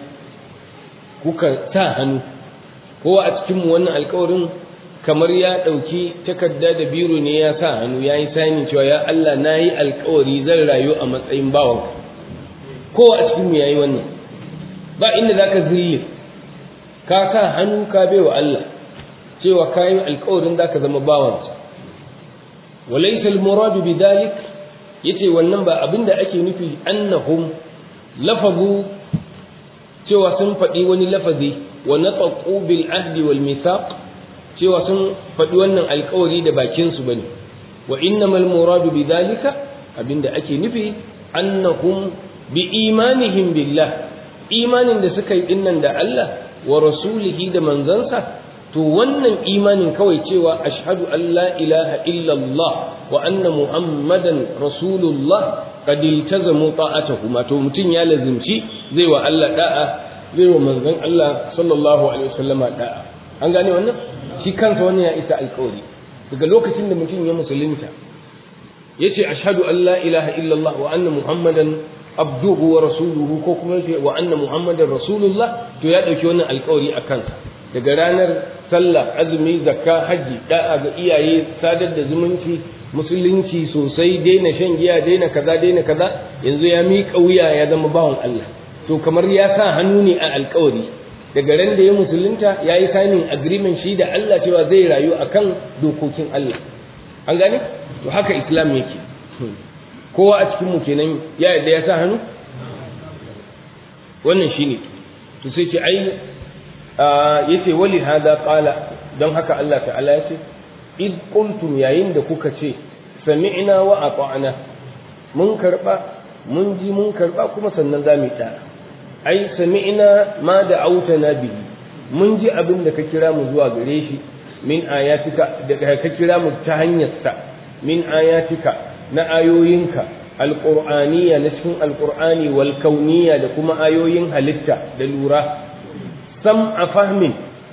kuka sa hannu kowa a cikin mu wannan alƙawarin kamar ya ɗauki takarda da biro ne ya sa hannu ya yi sani cewa ya Allah na yi alkawari zan rayu a matsayin bawan kowa a cikin ya yi wannan ba inda za ka zille ka sa hannu ka bai wa Allah cewa ka yi alkawarin za ka zama bawansa walaisa almuradu bi dalik yace wannan ba abinda ake nufi annahum lafazu cewa sun faɗi wani lafazi wa nataqu bil ahdi wal mithaq cewa sun faɗi wannan alkawari da bakinsu ba ne wa innamal muradu bi dalika abinda ake nufi annahum bi imanihim billah imanin da suka yi dinnan da Allah wa rasulihi da manzansa to wannan imanin kawai cewa ashhadu an la ilaha illallah wa anna muhammadan rasulullah qad iltazamu ta'atahu ma to mutun ya lazimci zai wa Allah da'a zai wa manzon Allah sallallahu alaihi wasallama da'a an gane wannan shi kansa wani ya isa alkawari daga lokacin da mutum ya musulunta ya ce ashadu an la ilaha illallah wa anna muhammadan abduhu wa rasuluhu ko kuma yace wa anna muhammadan rasulullah to ya dauki wannan alkawari a kansa daga ranar sallah azumi zakka haji da'a ga iyaye sadar da zumunci musulunci sosai daina shan giya daina kaza daina kaza yanzu ya miƙa wuya ya zama bawan Allah to kamar ya sa hannu ne a alkawari daga ran da ya musulunta ya yi signing agreement shi da Allah cewa zai rayu akan dokokin Allah an gane to haka islam yake kowa a cikin mu kenan ya yadda ya sa hannu wannan shine to sai ce ai yace wali hada qala don haka Allah ta'ala ya ce id qultum yayin da kuka ce sami'na wa ata'na mun karba mun ji mun karba kuma sannan za mu ta ai sami'na ma da autana bihi mun ji abin da ka kira mu zuwa gare shi min ayatika da ka kira mu ta hanyar sa min ayatika na ayoyinka alqur'aniyya na cikin alqur'ani wal kauniyya da kuma ayoyin halitta da lura sam a fahmin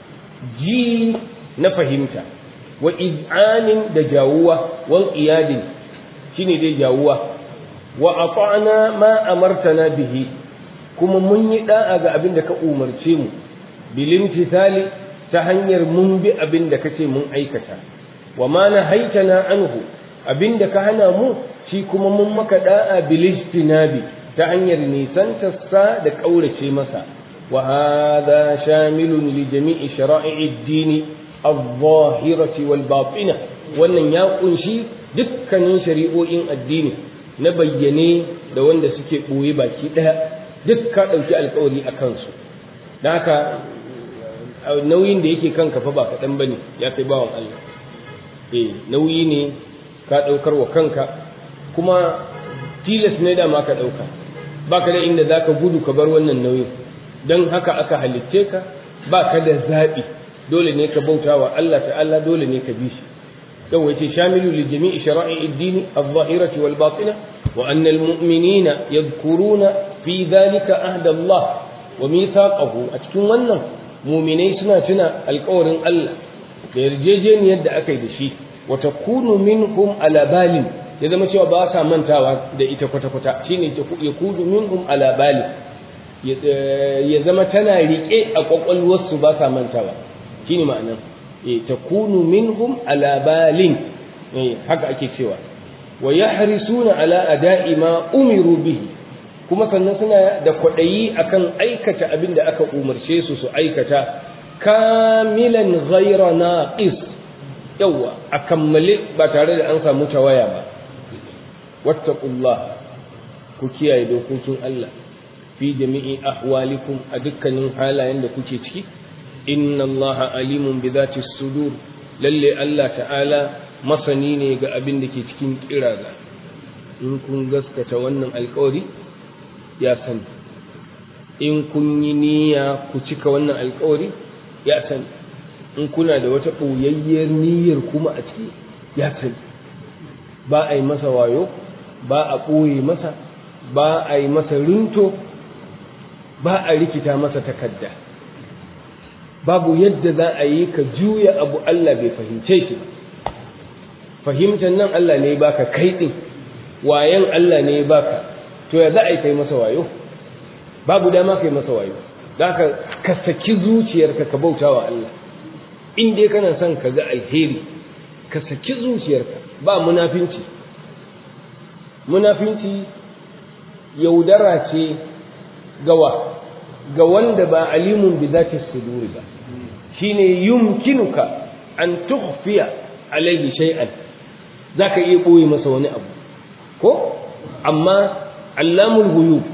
ji na fahimta wa iz'anin da jawuwa wal iyadin shine dai jawuwa wa ata'na ma amartana bihi kuma mun yi da'a ga abin da ka umarce mu bilin tisali ta hanyar mun bi abin da kace mun aikata wa ma nahaitana anhu abin da ka hana mu shi kuma mun maka da'a bilistinabi ta hanyar nisantarsa da kaurace masa wa hadha shamilun li jami'i shara'i'i ad-dini الظاهرة والباطنة wannan ya kunshi dukkanin shari'o'in addini na bayyane da wanda suke ɓoye baki ɗaya duk ka ɗauki alkawari a kansu da haka nauyin da yake kanka fa ba kaɗan ba ne ya kai bawan Allah eh nauyi ne ka ɗaukar wa kanka kuma tilas ne da ma ka ɗauka ba ka da inda za ka gudu ka bar wannan nauyin don haka aka halitce ka ba ka da zaɓi dole ne ka bauta wa Allah ta'ala dole ne ka bi shi yau yace shamilu li jami'i shara'i ad-din adh-dhahirati wal batina wa anna al-mu'minina yadhkuruna fi dhalika ahda Allah wa mithaqahu a cikin wannan mu'minai suna tuna alƙawarin Allah da yarjejeniyar da aka yi da shi wa takunu minhum ala balin ya zama cewa ba sa mantawa da ita kwata-kwata shine ya kudu minhum ala balin ya zama tana riƙe a ƙwaƙwalwarsu ba sa mantawa shine ma'anar eh takunu minhum ala balin eh haka ake cewa wa yahrisuna ala ada'i ma umiru bihi kuma sannan suna da kwadayi akan aikata abin da aka umarce su su aikata kamilan ghayra naqis yawa a kammale ba tare da an samu tawaya ba wattaqullah ku kiyaye dokokin Allah fi jami'i ahwalikum a dukkanin halayen da kuke ciki inna Allah alimun bi zati sudur lalle Allah ta'ala masani ne ga abin da ke cikin kiraza in kun gaskata wannan alkawari ya sani in kun yi niyya ku cika wannan alkawari ya sani in kuna da wata ɓoyayyar niyyar kuma a ciki ya sani ba a yi masa wayo ba a ɓoye masa ba a yi masa rinto ba a rikita masa takadda babu yadda za a yi ka juya abu Allah bai fahimce shi fahimtar nan Allah ne baka kai din wayan Allah ne baka to ya za a yi kai masa wayo babu dama kai masa wayo za ka ka saki zuciyarka ka bauta wa Allah in dai kana son ka ga alheri ka saki zuciyarka ba munafinci munafinci yaudara ce gawa ga wanda ba alimun bi zati suduri ba shine yumkinuka an tukhfiya alayhi shay'an zaka iya boye masa wani abu ko amma allamul ghuyub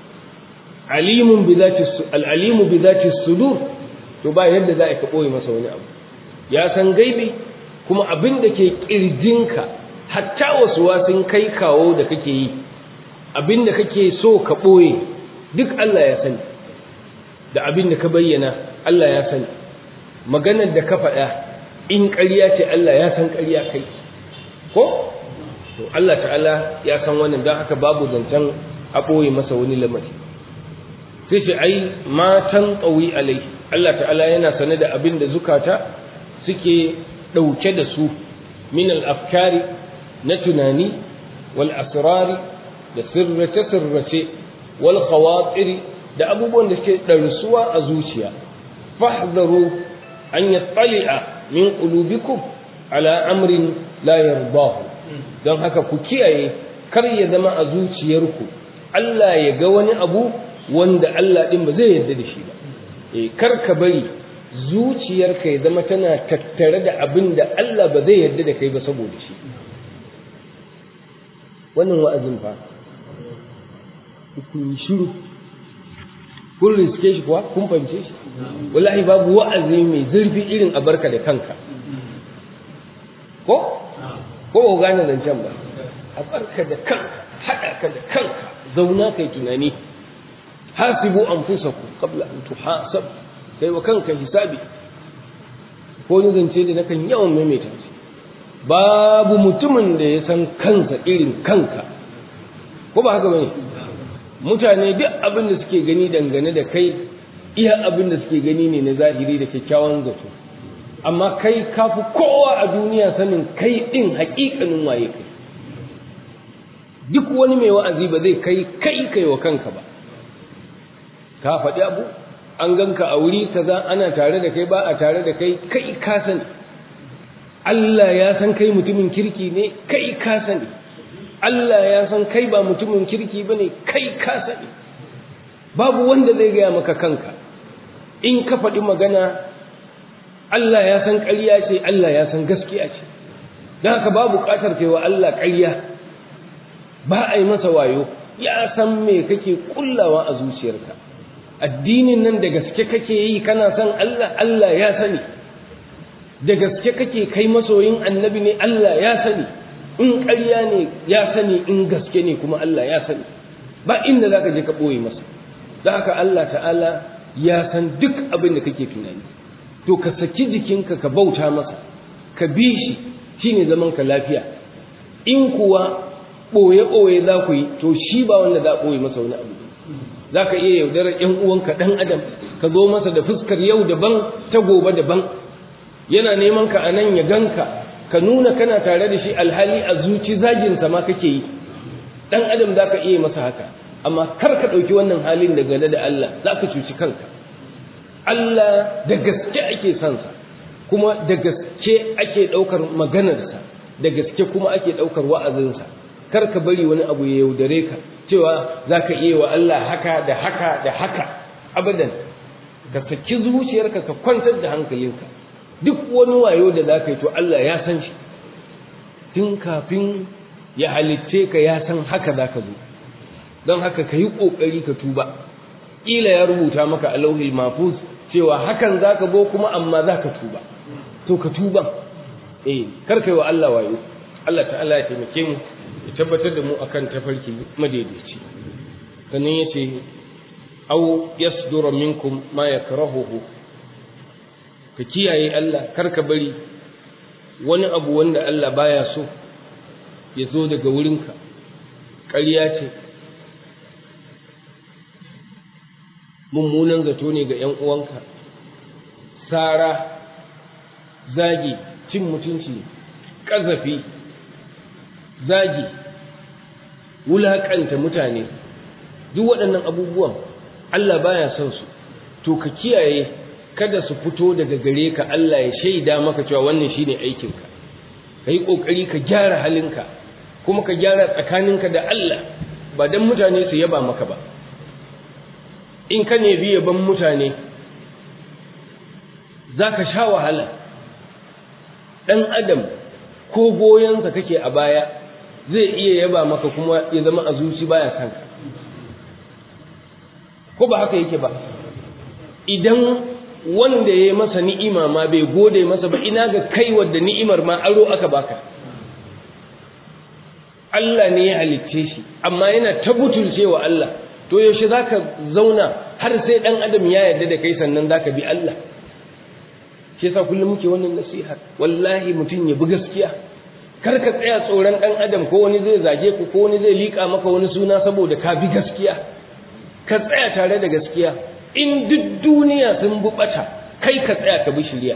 alimun bi zati al-alimu bi zati sudur to ba yadda za ka boye masa wani abu ya san gaibi kuma abin da ke kirjinka hatta wasu wasin kai kawo da kake yi abin da kake so ka boye duk Allah ya sani da abin da ka bayyana Allah ya sani maganar da ka faɗa in ƙarya ce Allah ya san ƙarya kai ko to Allah ta'ala ya san wannan don haka babu zancen a ɓoye masa wani lamari sai ce ai matan ƙawi alai Allah ta'ala yana sane da abin da zukata suke ɗauke da su min al-afkari na tunani wal asrari da sirrace-sirrace wal khawatiri da abubuwan da suke ɗarsuwa a zuciya fahzaru an yattali'a min qulubikum ala amrin la yardahu don haka ku kiyaye kar ya zama a zuciyarku Allah ya ga wani abu wanda Allah din ba zai yarda da shi ba eh kar ka bari zuciyarka ya zama tana tattare da abin da Allah ba zai yarda da kai ba saboda shi wannan wa'azin fa kun shiru kun riske shi kuwa kun fahimce shi wallahi babu wa'azi mai zurfi irin a barka da kanka ko ko ba gane zancen ba a barka da kanka haɗa ka da kanka zauna kai tunani hasibu anfusakum qabla an tuhasab kai wa kanka hisabi ko ni zance da nakan yawan maimaita shi babu mutumin da ya san kansa irin kanka ko ba haka bane mutane duk abin da suke gani dangane da kai iya abin da suke gani ne na zahiri da kyakkyawan zato amma kai kafi kowa a duniya sanin kai din haƙiƙanin waye kai duk wani mai wa'azi ba zai kai kai kai wa kanka ba ka faɗi abu an ganka a wuri kaza ana tare da kai ba a tare da kai kai ka sani Allah ya san kai mutumin kirki ne kai ka sani Allah ya san kai ba mutumin kirki bane kai ka sani babu wanda zai gaya maka kanka in ka faɗi magana Allah ya san ƙarya ce Allah ya san gaskiya ce don haka ba buƙatar kai wa Allah ƙarya ba a yi masa wayo ya san me kake kullawa a zuciyarka addinin nan da gaske kake yi kana son Allah Allah ya sani da gaske kake kai masoyin annabi ne Allah ya sani in ƙarya ne ya sani in gaske ne kuma Allah ya sani ba inda za ka je ka ɓoye masa da haka Allah ta'ala ya san duk abin da kake tunani to ka saki jikinka ka bauta masa ka bi shi shine zaman ka lafiya in kuwa ɓoye-ɓoye za ku yi to shi ba wanda za a ɓoye masa wani abu za ka iya yaudarar ‘yan uwanka ɗan adam ka zo masa da fuskar yau daban ta gobe daban yana neman ka a nan ya ganka ka nuna kana tare da shi alhali a zuci zaginsa ma kake yi ɗan adam za ka iya masa haka amma kar ka ɗauki wannan halin da gane da Allah za ka cuci kanka Allah da gaske ake sansa kuma da gaske ake ɗaukar maganarsa da gaske kuma ake ɗaukar wa'azinsa kar ka bari wani abu ya yaudare ka cewa za ka iya wa Allah haka da haka da haka abadan ka saki zuciyarka ka kwantar da hankalinka duk wani wayo da za ka yi to Allah ya san shi tun kafin ya halitce ka ya san haka za ka zo don haka ka yi ƙoƙari ka tuba ƙila ya rubuta maka a lauhil mafuz cewa hakan za ka zo kuma amma za ka tuba to ka tuba eh kar ka yi wa Allah wayo Allah ta'ala ya taimake mu ya tabbatar da mu akan tafarki madaidaici sannan ya ce au yasdura minkum ma yakrahuhu ka kiyaye Allah kar ka bari wani abu wanda Allah baya so ya zo daga wurinka ƙarya ce mummunan zato ne ga ‘yan uwanka sara zagi cin mutunci ƙazafi zagi wulaƙanta mutane duk waɗannan abubuwan Allah baya son su to ka kiyaye kada su fito daga gare ka Allah ya shaida maka cewa wannan shine aikinka ka yi ƙoƙari ka gyara halinka kuma ka gyara tsakaninka da Allah ba don mutane su yaba maka ba in ka ne biya ban mutane za ka sha wahala ɗan adam ko goyonsa kake a baya zai iya yaba maka kuma ya zama a zuci baya kanka ko ba haka yake ba idan wanda ya yi masa ni'ima ma bai gode masa ba ina ga kai wadda ni'imar ma aro aka baka Allah ne ya halicce shi amma yana ta butulcewa Allah to yaushe za ka zauna har sai ɗan adam ya yarda da kai sannan za ka bi Allah shi yasa kullum muke wannan nasiha wallahi mutum ya bi gaskiya kar ka tsaya tsoron ɗan adam ko wani zai zage ku ko wani zai liƙa maka wani suna saboda ka bi gaskiya ka tsaya tare da gaskiya in duk duniya sun bi ɓata kai ka tsaya ka bi shirya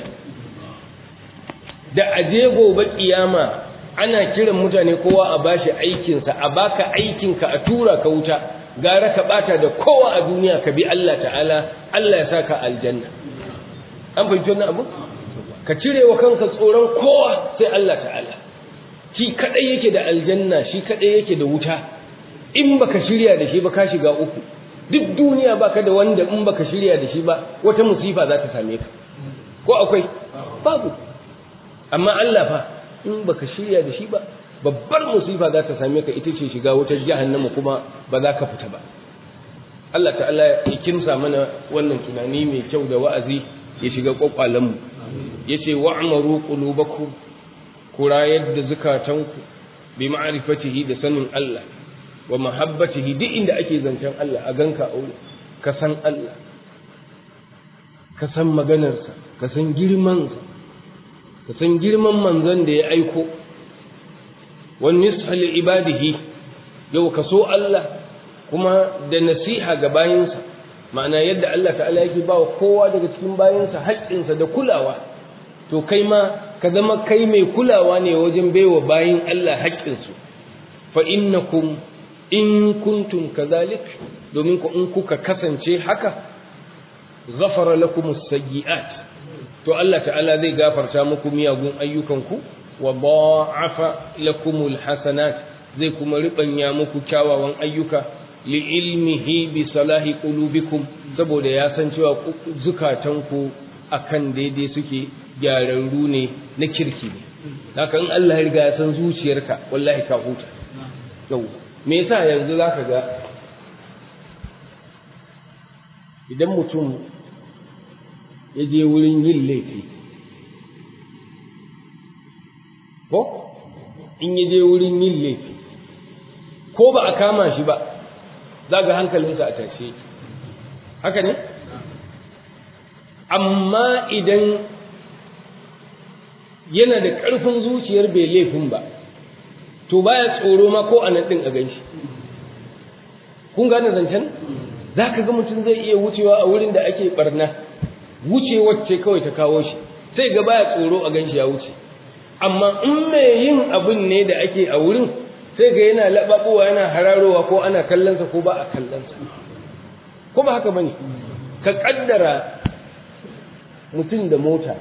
da aje gobe kiyama ana kiran mutane kowa a bashi aikinsa a baka aikinka a tura ka wuta gara ka bata da kowa a duniya ka bi Allah ta'ala Allah ya saka aljanna an fahimci wannan abu ka cire wa kanka tsoron kowa sai Allah ta'ala shi kadai yake da aljanna shi kadai yake da wuta in baka shirya da shi ba ka shiga uku duk duniya baka da wanda in baka shirya da shi ba wata musifa za ta same ka ko akwai babu amma Allah fa in baka shirya da shi ba babbar musifa za ta same ka ita ce shiga wutar jahannama kuma ba za ka fita ba Allah ta'ala ya kimsa mana wannan tunani mai kyau da wa'azi ya shiga kwakwalenmu ya ce wa'amaru qulubakum ku rayar da zukatanku bi ma'rifatihi da sanin Allah wa mahabbatihi duk inda ake zancen Allah a ganka aure ka san Allah ka san maganarsa ka san girmansa ka san girman manzon da ya aiko wani nisfali ibadihi yau ka so Allah kuma da nasiha ga bayinsa ma'ana yadda Allah ta'ala yake ba wa kowa daga cikin bayinsa haƙƙinsa da kulawa to kai ma ka zama kai mai kulawa ne wajen baiwa bayin Allah haƙƙinsu fa innakum in kuntum kazalik domin ku in kuka kasance haka ghafara lakum as-sayyi'at to Allah ta'ala zai gafarta muku miyagun ayyukanku wa da'afa lakum al-hasanat zai kuma ribanya muku kyawawan ayyuka li ilmihi bi salahi qulubikum saboda ya san cewa zukatanku akan daidai suke gyararru ne na kirki ne haka in Allah ya riga ya san zuciyarka wallahi ka huta yau me yasa yanzu zaka ga idan mutum ya je wurin yin laifi ko in ya je wurin yin laifi ko ba a kama shi ba za ga hankalinsa a tashe haka ne amma idan yana da ƙarfin zuciyar bai laifin ba to baya tsoro ma ko a nan ɗin a ganshi kun gane zancen za ka ga mutum zai iya wucewa a wurin da ake barna wucewar ce kawai ta kawo shi sai ga baya tsoro a ganshi ya wuce amma in mai yin abin ne da ake a wurin sai ga yana laɓaɓowa yana hararowa ko ana kallonsa ko ba a kallonsa ko ba haka bane ka ƙaddara mutum da mota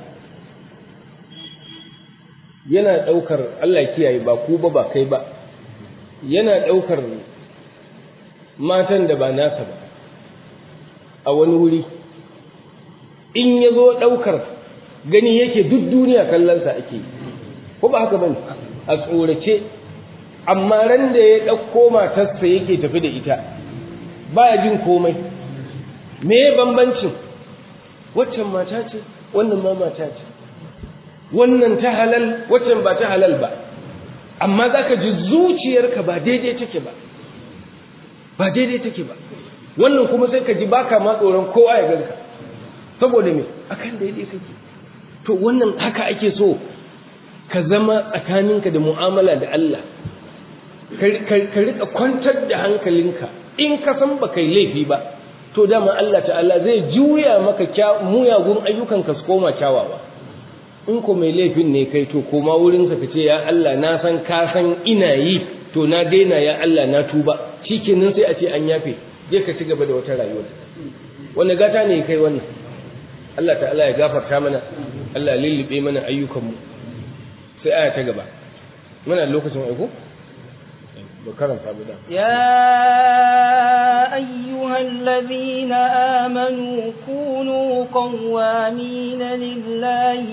yana ɗaukar Allah kiyaye ba ku ba ba kai ba yana ɗaukar matan da ba nasa ba a wani wuri in ya zo ɗaukar gani yake duk duniya kallonsa ake yi ko ba haka bane a tsorace amma ran da ya ɗauko matarsa yake tafi da ita ba jin komai me bambancin waccan mata ce wannan ma mata ce wannan ta halal waccan ba ta halal ba amma za ka ji zuciyarka ba daidai take ba ba daidai take ba wannan kuma sai ka ji baka ma tsoron kowa ya ganka saboda me akan daidai kake to wannan haka ake so ka zama tsakaninka da mu'amala da Allah ka rika kwantar da hankalinka in ka san ba kai laifi ba to dama Allah ta'ala zai juya maka muyagun ayyukanka su koma kyawawa in ko mai laifin ne kai to koma wurinsa ka ce ya Allah na san ka san ina yi to na daina ya Allah na tuba shikenan sai a ce an yafe je ka ci gaba da wata rayuwa wanda gata ne kai wannan Allah ta'ala ya gafarta mana Allah lullube mana ayyukanmu sai aya ta gaba muna lokacin aiko ba karanta ba da يا أيها الذين آمنوا كونوا قوامين لله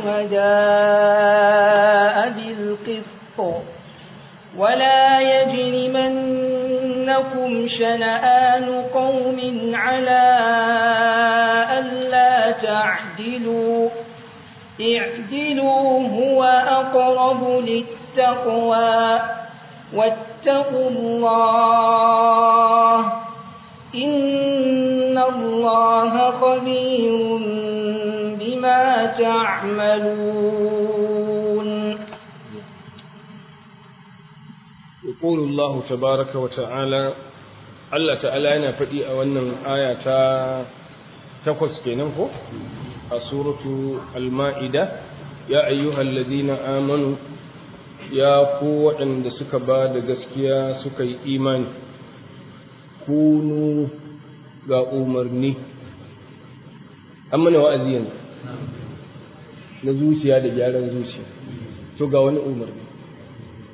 شهداء بالقسط ولا يجرمنكم شنآن قوم على ألا تعدلوا اعدلوا هو أقرب للتقوى واتقوا الله إن الله خبير بما تعملون يقول الله تبارك وتعالى الله تعالى yana faɗi a wannan aya ta takwas kenan ko a suratu al-ma'ida ya ayyuhal ladina amanu ya ku waɗanda suka ba da gaskiya suka yi imani kunu ga umarni an mana wa'azi yanzu na zuciya da gyaran zuciya to ga wani umarni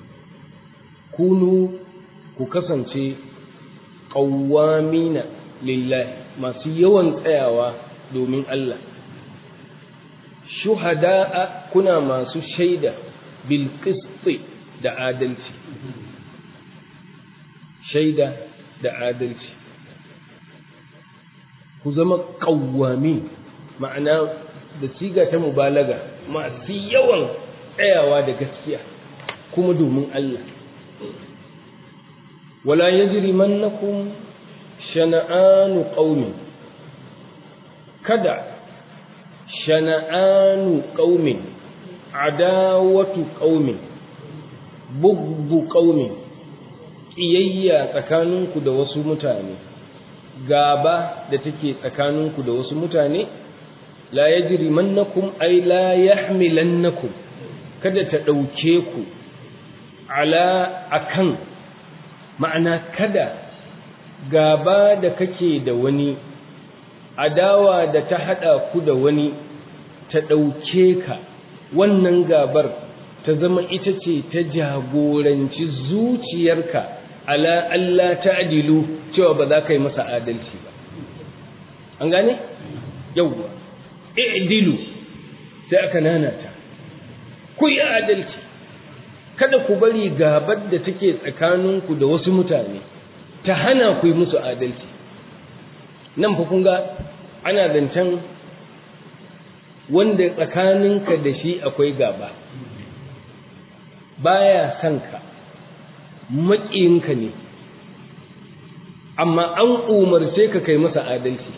kunu ku kasance qawwamina lillahi masu yawan tsayawa domin Allah shuhada'a kuna masu shaida bil qisti da adalci shaida da adalci ku zama qawwami ma'ana da siga ta mubalaga masu yawan tsayawa da gaskiya kuma domin Allah wala yajrimannakum shana'anu qaumin kada shana'anu qaumin adawatu qaumin bugbu qaumin kiyayya tsakaninku da wasu mutane gaba da take tsakaninku da wasu mutane la yajrimannakum ay la yahmilannakum kada ta dauke ku ala akan ma'ana kada gaba da kake da wani adawa da ta hada ku da wani ta dauke ka wannan gabar ta zama ita ce ta jagoranci zuciyarka ala Allah ta'dilu cewa ba za ka yi masa adalci ba an gane yawwa i'dilu sai aka nanata ku yi adalci kada ku bari gabar da take tsakaninku da wasu mutane ta hana ku yi musu adalci nan fa kun ga ana zancen wanda tsakaninka da shi akwai gaba baya son ka maƙiyinka ne amma an umarce ka kai masa adalci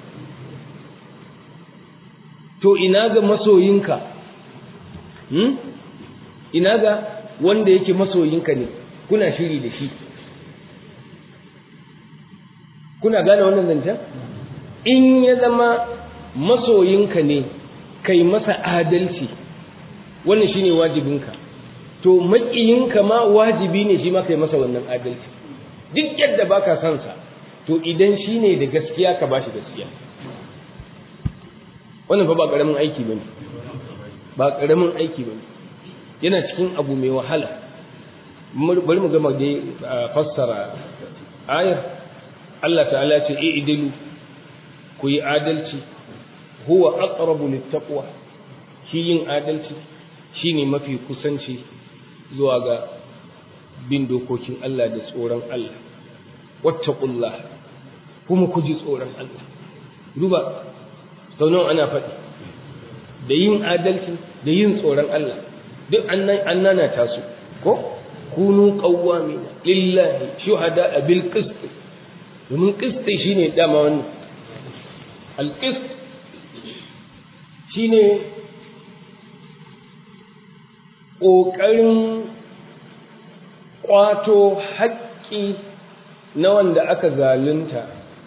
to ina ga masoyinka hmm? ina ga wanda yake masoyinka ne kuna shiri da shi kuna gane wannan zancen in ya zama masoyinka ne kai masa adalci wannan shine wajibinka to maƙiyinka ma wajibi ne shi ma kai masa wannan adalci duk yadda baka son sa to idan shine da gaskiya ka bashi gaskiya wannan fa ba karamin aiki bane ba karamin aiki bane yana cikin abu mai wahala bari mu gama dai fassara ayar Allah ta'ala ce i'dilu ku yi adalci huwa aqrabu littaqwa shi yin adalci shine mafi kusanci zuwa ga bin dokokin Allah da tsoron Allah wattaqullah kuma ku ji tsoron Allah duba sau nawa ana faɗi da yin adalci da yin tsoron Allah duk an nana ta su ko kunu qawwamina lillahi shuhada bil qist domin qist shine dama wannan al qist shine ƙoƙarin ƙwato haƙƙi na wanda aka zalunta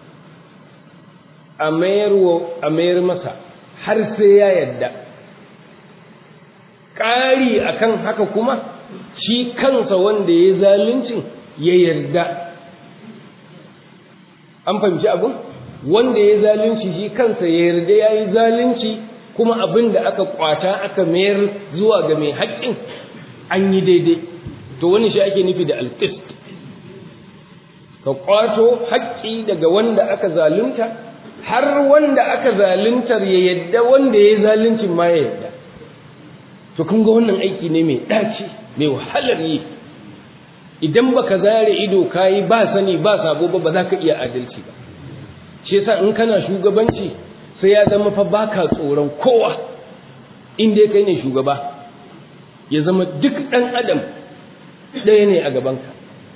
a mayar masa har sai ya yadda ƙari akan haka kuma shi kansa wanda ya zaluncin ya yarda an fahimci abin wanda ya zalunci shi kansa ya yarda ya yi zalunci kuma abin da aka kwata aka mayar zuwa ga mai haƙƙin an yi daidai to wani shi ake nufi da alƙist ka kwato haƙƙi daga wanda aka zalunta har wanda aka zaluntar ya yadda wanda ya zaluncin ma ya yadda to kun ga wannan aiki ne mai ɗaci mai wahalar yi idan baka zare ido kayi ba sani ba sabo ba ba za ka iya adalci ba shi yasa in kana shugabanci sai ya zama fa baka tsoron kowa in dai kai ne shugaba ya zama duk ɗan adam ɗaya ne a gabanka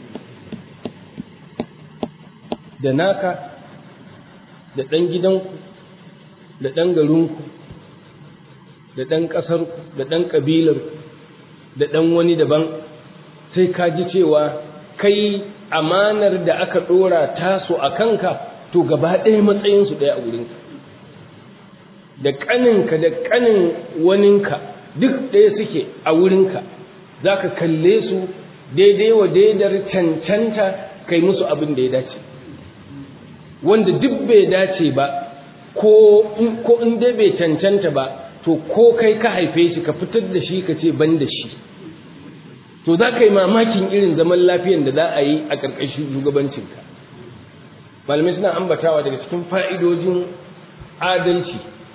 da naka da ɗan gidanku da ɗan garinku da ɗan ƙasarku da ɗan ƙabilarku da ɗan wani daban sai ka ji cewa kai amanar da aka ɗora taso a kanka to gaba ɗaya matsayinsu ɗaya a wurinka da ƙaninka da ƙanin waninka duk ɗaya suke a wurinka za ka kalle su daidai wa daidar cancanta kai musu abin da ya dace wanda duk bai dace ba ko in dai bai cancanta ba to ko kai ka haife shi ka fitar da shi ka ce ban da shi to za ka yi mamakin irin zaman lafiyan da za a yi a ƙarƙashin shugabancinka malamai suna ambatawa daga cikin fa'idojin adalci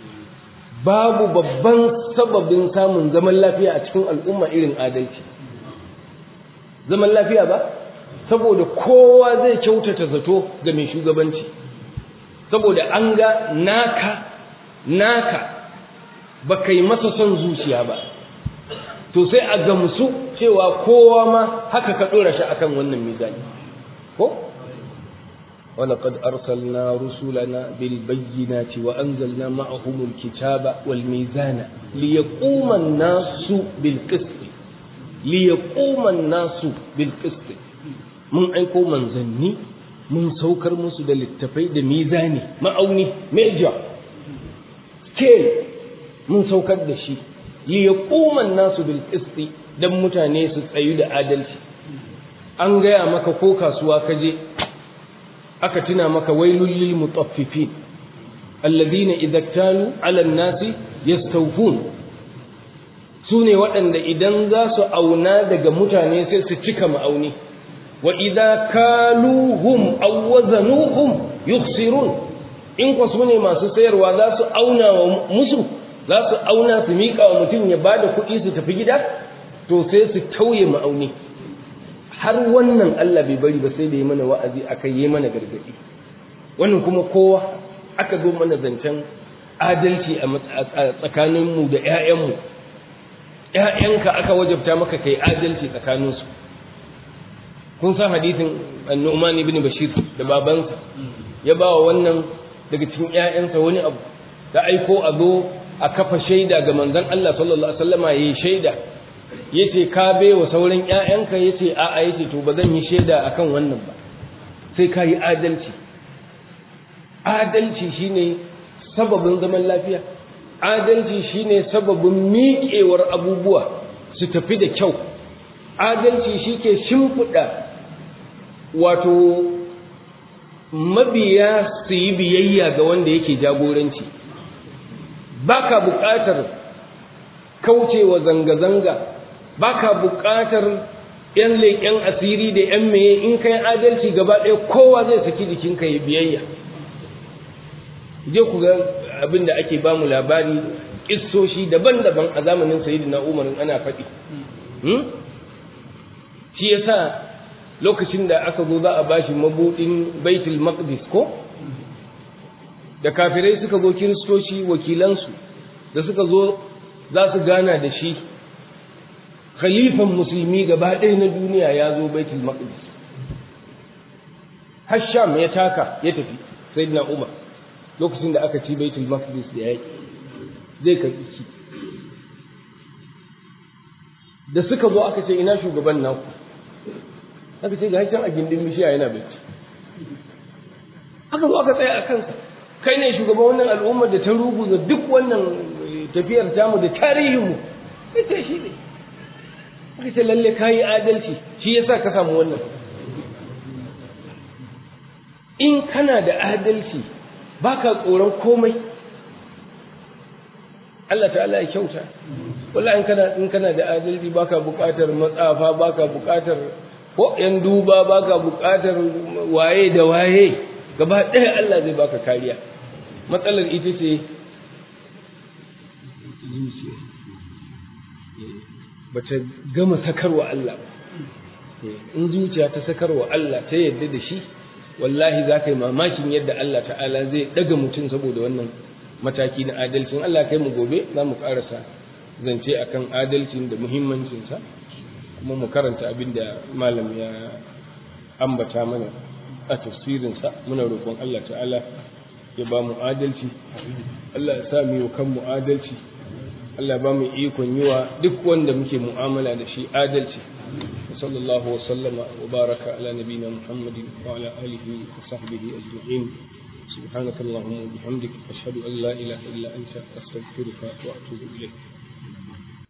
babu babban sababin samun zaman lafiya a cikin al'umma irin adalci zaman lafiya ba saboda kowa zai kyautata zato ga mai shugabanci saboda an ga naka naka ba kai masa son zuciya ba to sai a gamsu cewa kowa ma haka ka ɗora shi akan wannan mizani ko ولقد أرسلنا رسلنا بالبينات وأنزلنا معهم الكتاب والميزان ليقوم الناس بالقسط ليقوم الناس بالقسط من أيكو من زني من سوكر مسو da littafai da mizani ma'auni major scale mun saukar da shi li yaquma nasu bil qisti dan mutane su tsayu da adalci an gaya maka ko kasuwa ka je aka tuna maka wailul lil mutaffifin alladhina idza talu ala an-nasi yastawfun sune waɗanda idan za su auna daga mutane sai su cika ma'auni wa idza kaluhum aw wazanuhum yukhsirun in ko sune masu sayarwa za su auna wa musu za su auna su miƙa wa mutum ya bada kuɗi su tafi gida to sai su tauye ma'auni har wannan Allah bai bari ba sai da yi mana wa'azi aka yi mana gargaɗi wannan kuma kowa aka zo mana zancen adalci a tsakaninmu da ‘ya'yanmu ‘ya'yanka aka wajabta maka kai adalci tsakaninsu kun san hadithin annu'man ibn bashir da babansa ya ba wa wannan daga cikin ‘ya'yansa wani abu da aiko a zo a kafa shaida ga manzon Allah sallallahu alaihi wasallama yayi shaida yace ka bai wa sauran ƴaƴanka yace a'a yace to ba zan yi shaida akan wannan ba sai ka yi adalci adalci shine sababin zaman lafiya adalci shine sababin miƙewar abubuwa su tafi da kyau adalci shike shimfiɗa wato mabiya su yi biyayya ga wanda yake jagoranci baka buƙatar kaucewa zanga-zanga baka buƙatar yan leƙen asiri da yan meye in kai adalci gaba ɗaya kowa zai saki jikinka ya biyayya je ku ga abin da ake ba mu labari ƙissoshi daban-daban a zamanin sayyidina umar ana faɗi shi yasa lokacin da aka zo za a bashi mabuɗin baitul maqdis ko da kafirai suka zo kiristoci wakilansu da suka zo za su gana da shi khalifan musulmi gaba ɗaya na duniya ya zo baitul maqdis hasham ya taka ya tafi sayyidina umar lokacin da aka ci baitul maqdis da yaki zai karbi ci da suka zo aka ce ina shugaban naku aka ce ga can a gindin bishiya yana bacci aka zo aka tsaya a kansa kai ne shugaban wannan al'ummar da ta ruguza duk wannan tafiyar tamu da tarihinmu ita shi ne aka ce lalle ka yi adalci shi yasa ka samu wannan in kana da adalci baka tsoron komai Allah ta'ala ya kyauta wallahi in kana in kana da adalci baka buƙatar matsafa baka buƙatar ko yan duba baka buƙatar waye da waye gaba ɗaya Allah zai baka kariya matsalar ita ce zuciya bata gama sakarwa Allah in zuciya ta sakarwa Allah ta yadda da shi wallahi za ka yi mamakin yadda Allah ta'ala zai ɗaga mutum saboda wannan mataki na adalcin Allah kai mu gobe za mu ƙarasa zance akan adalcin da muhimmancinsa kuma mu karanta abin da malam ya ambata mana a tafsirinsa muna roƙon Allah ta'ala ya ba mu adalci Allah ya sa mu yi kan mu adalci Allah ba mu ikon yi wa duk wanda muke mu'amala da shi adalci وصلى الله وسلم وبارك على نبينا محمد وعلى آله وصحبه أجمعين سبحانك اللهم وبحمدك أشهد أن لا إله إلا أنت أستغفرك وأتوب إليك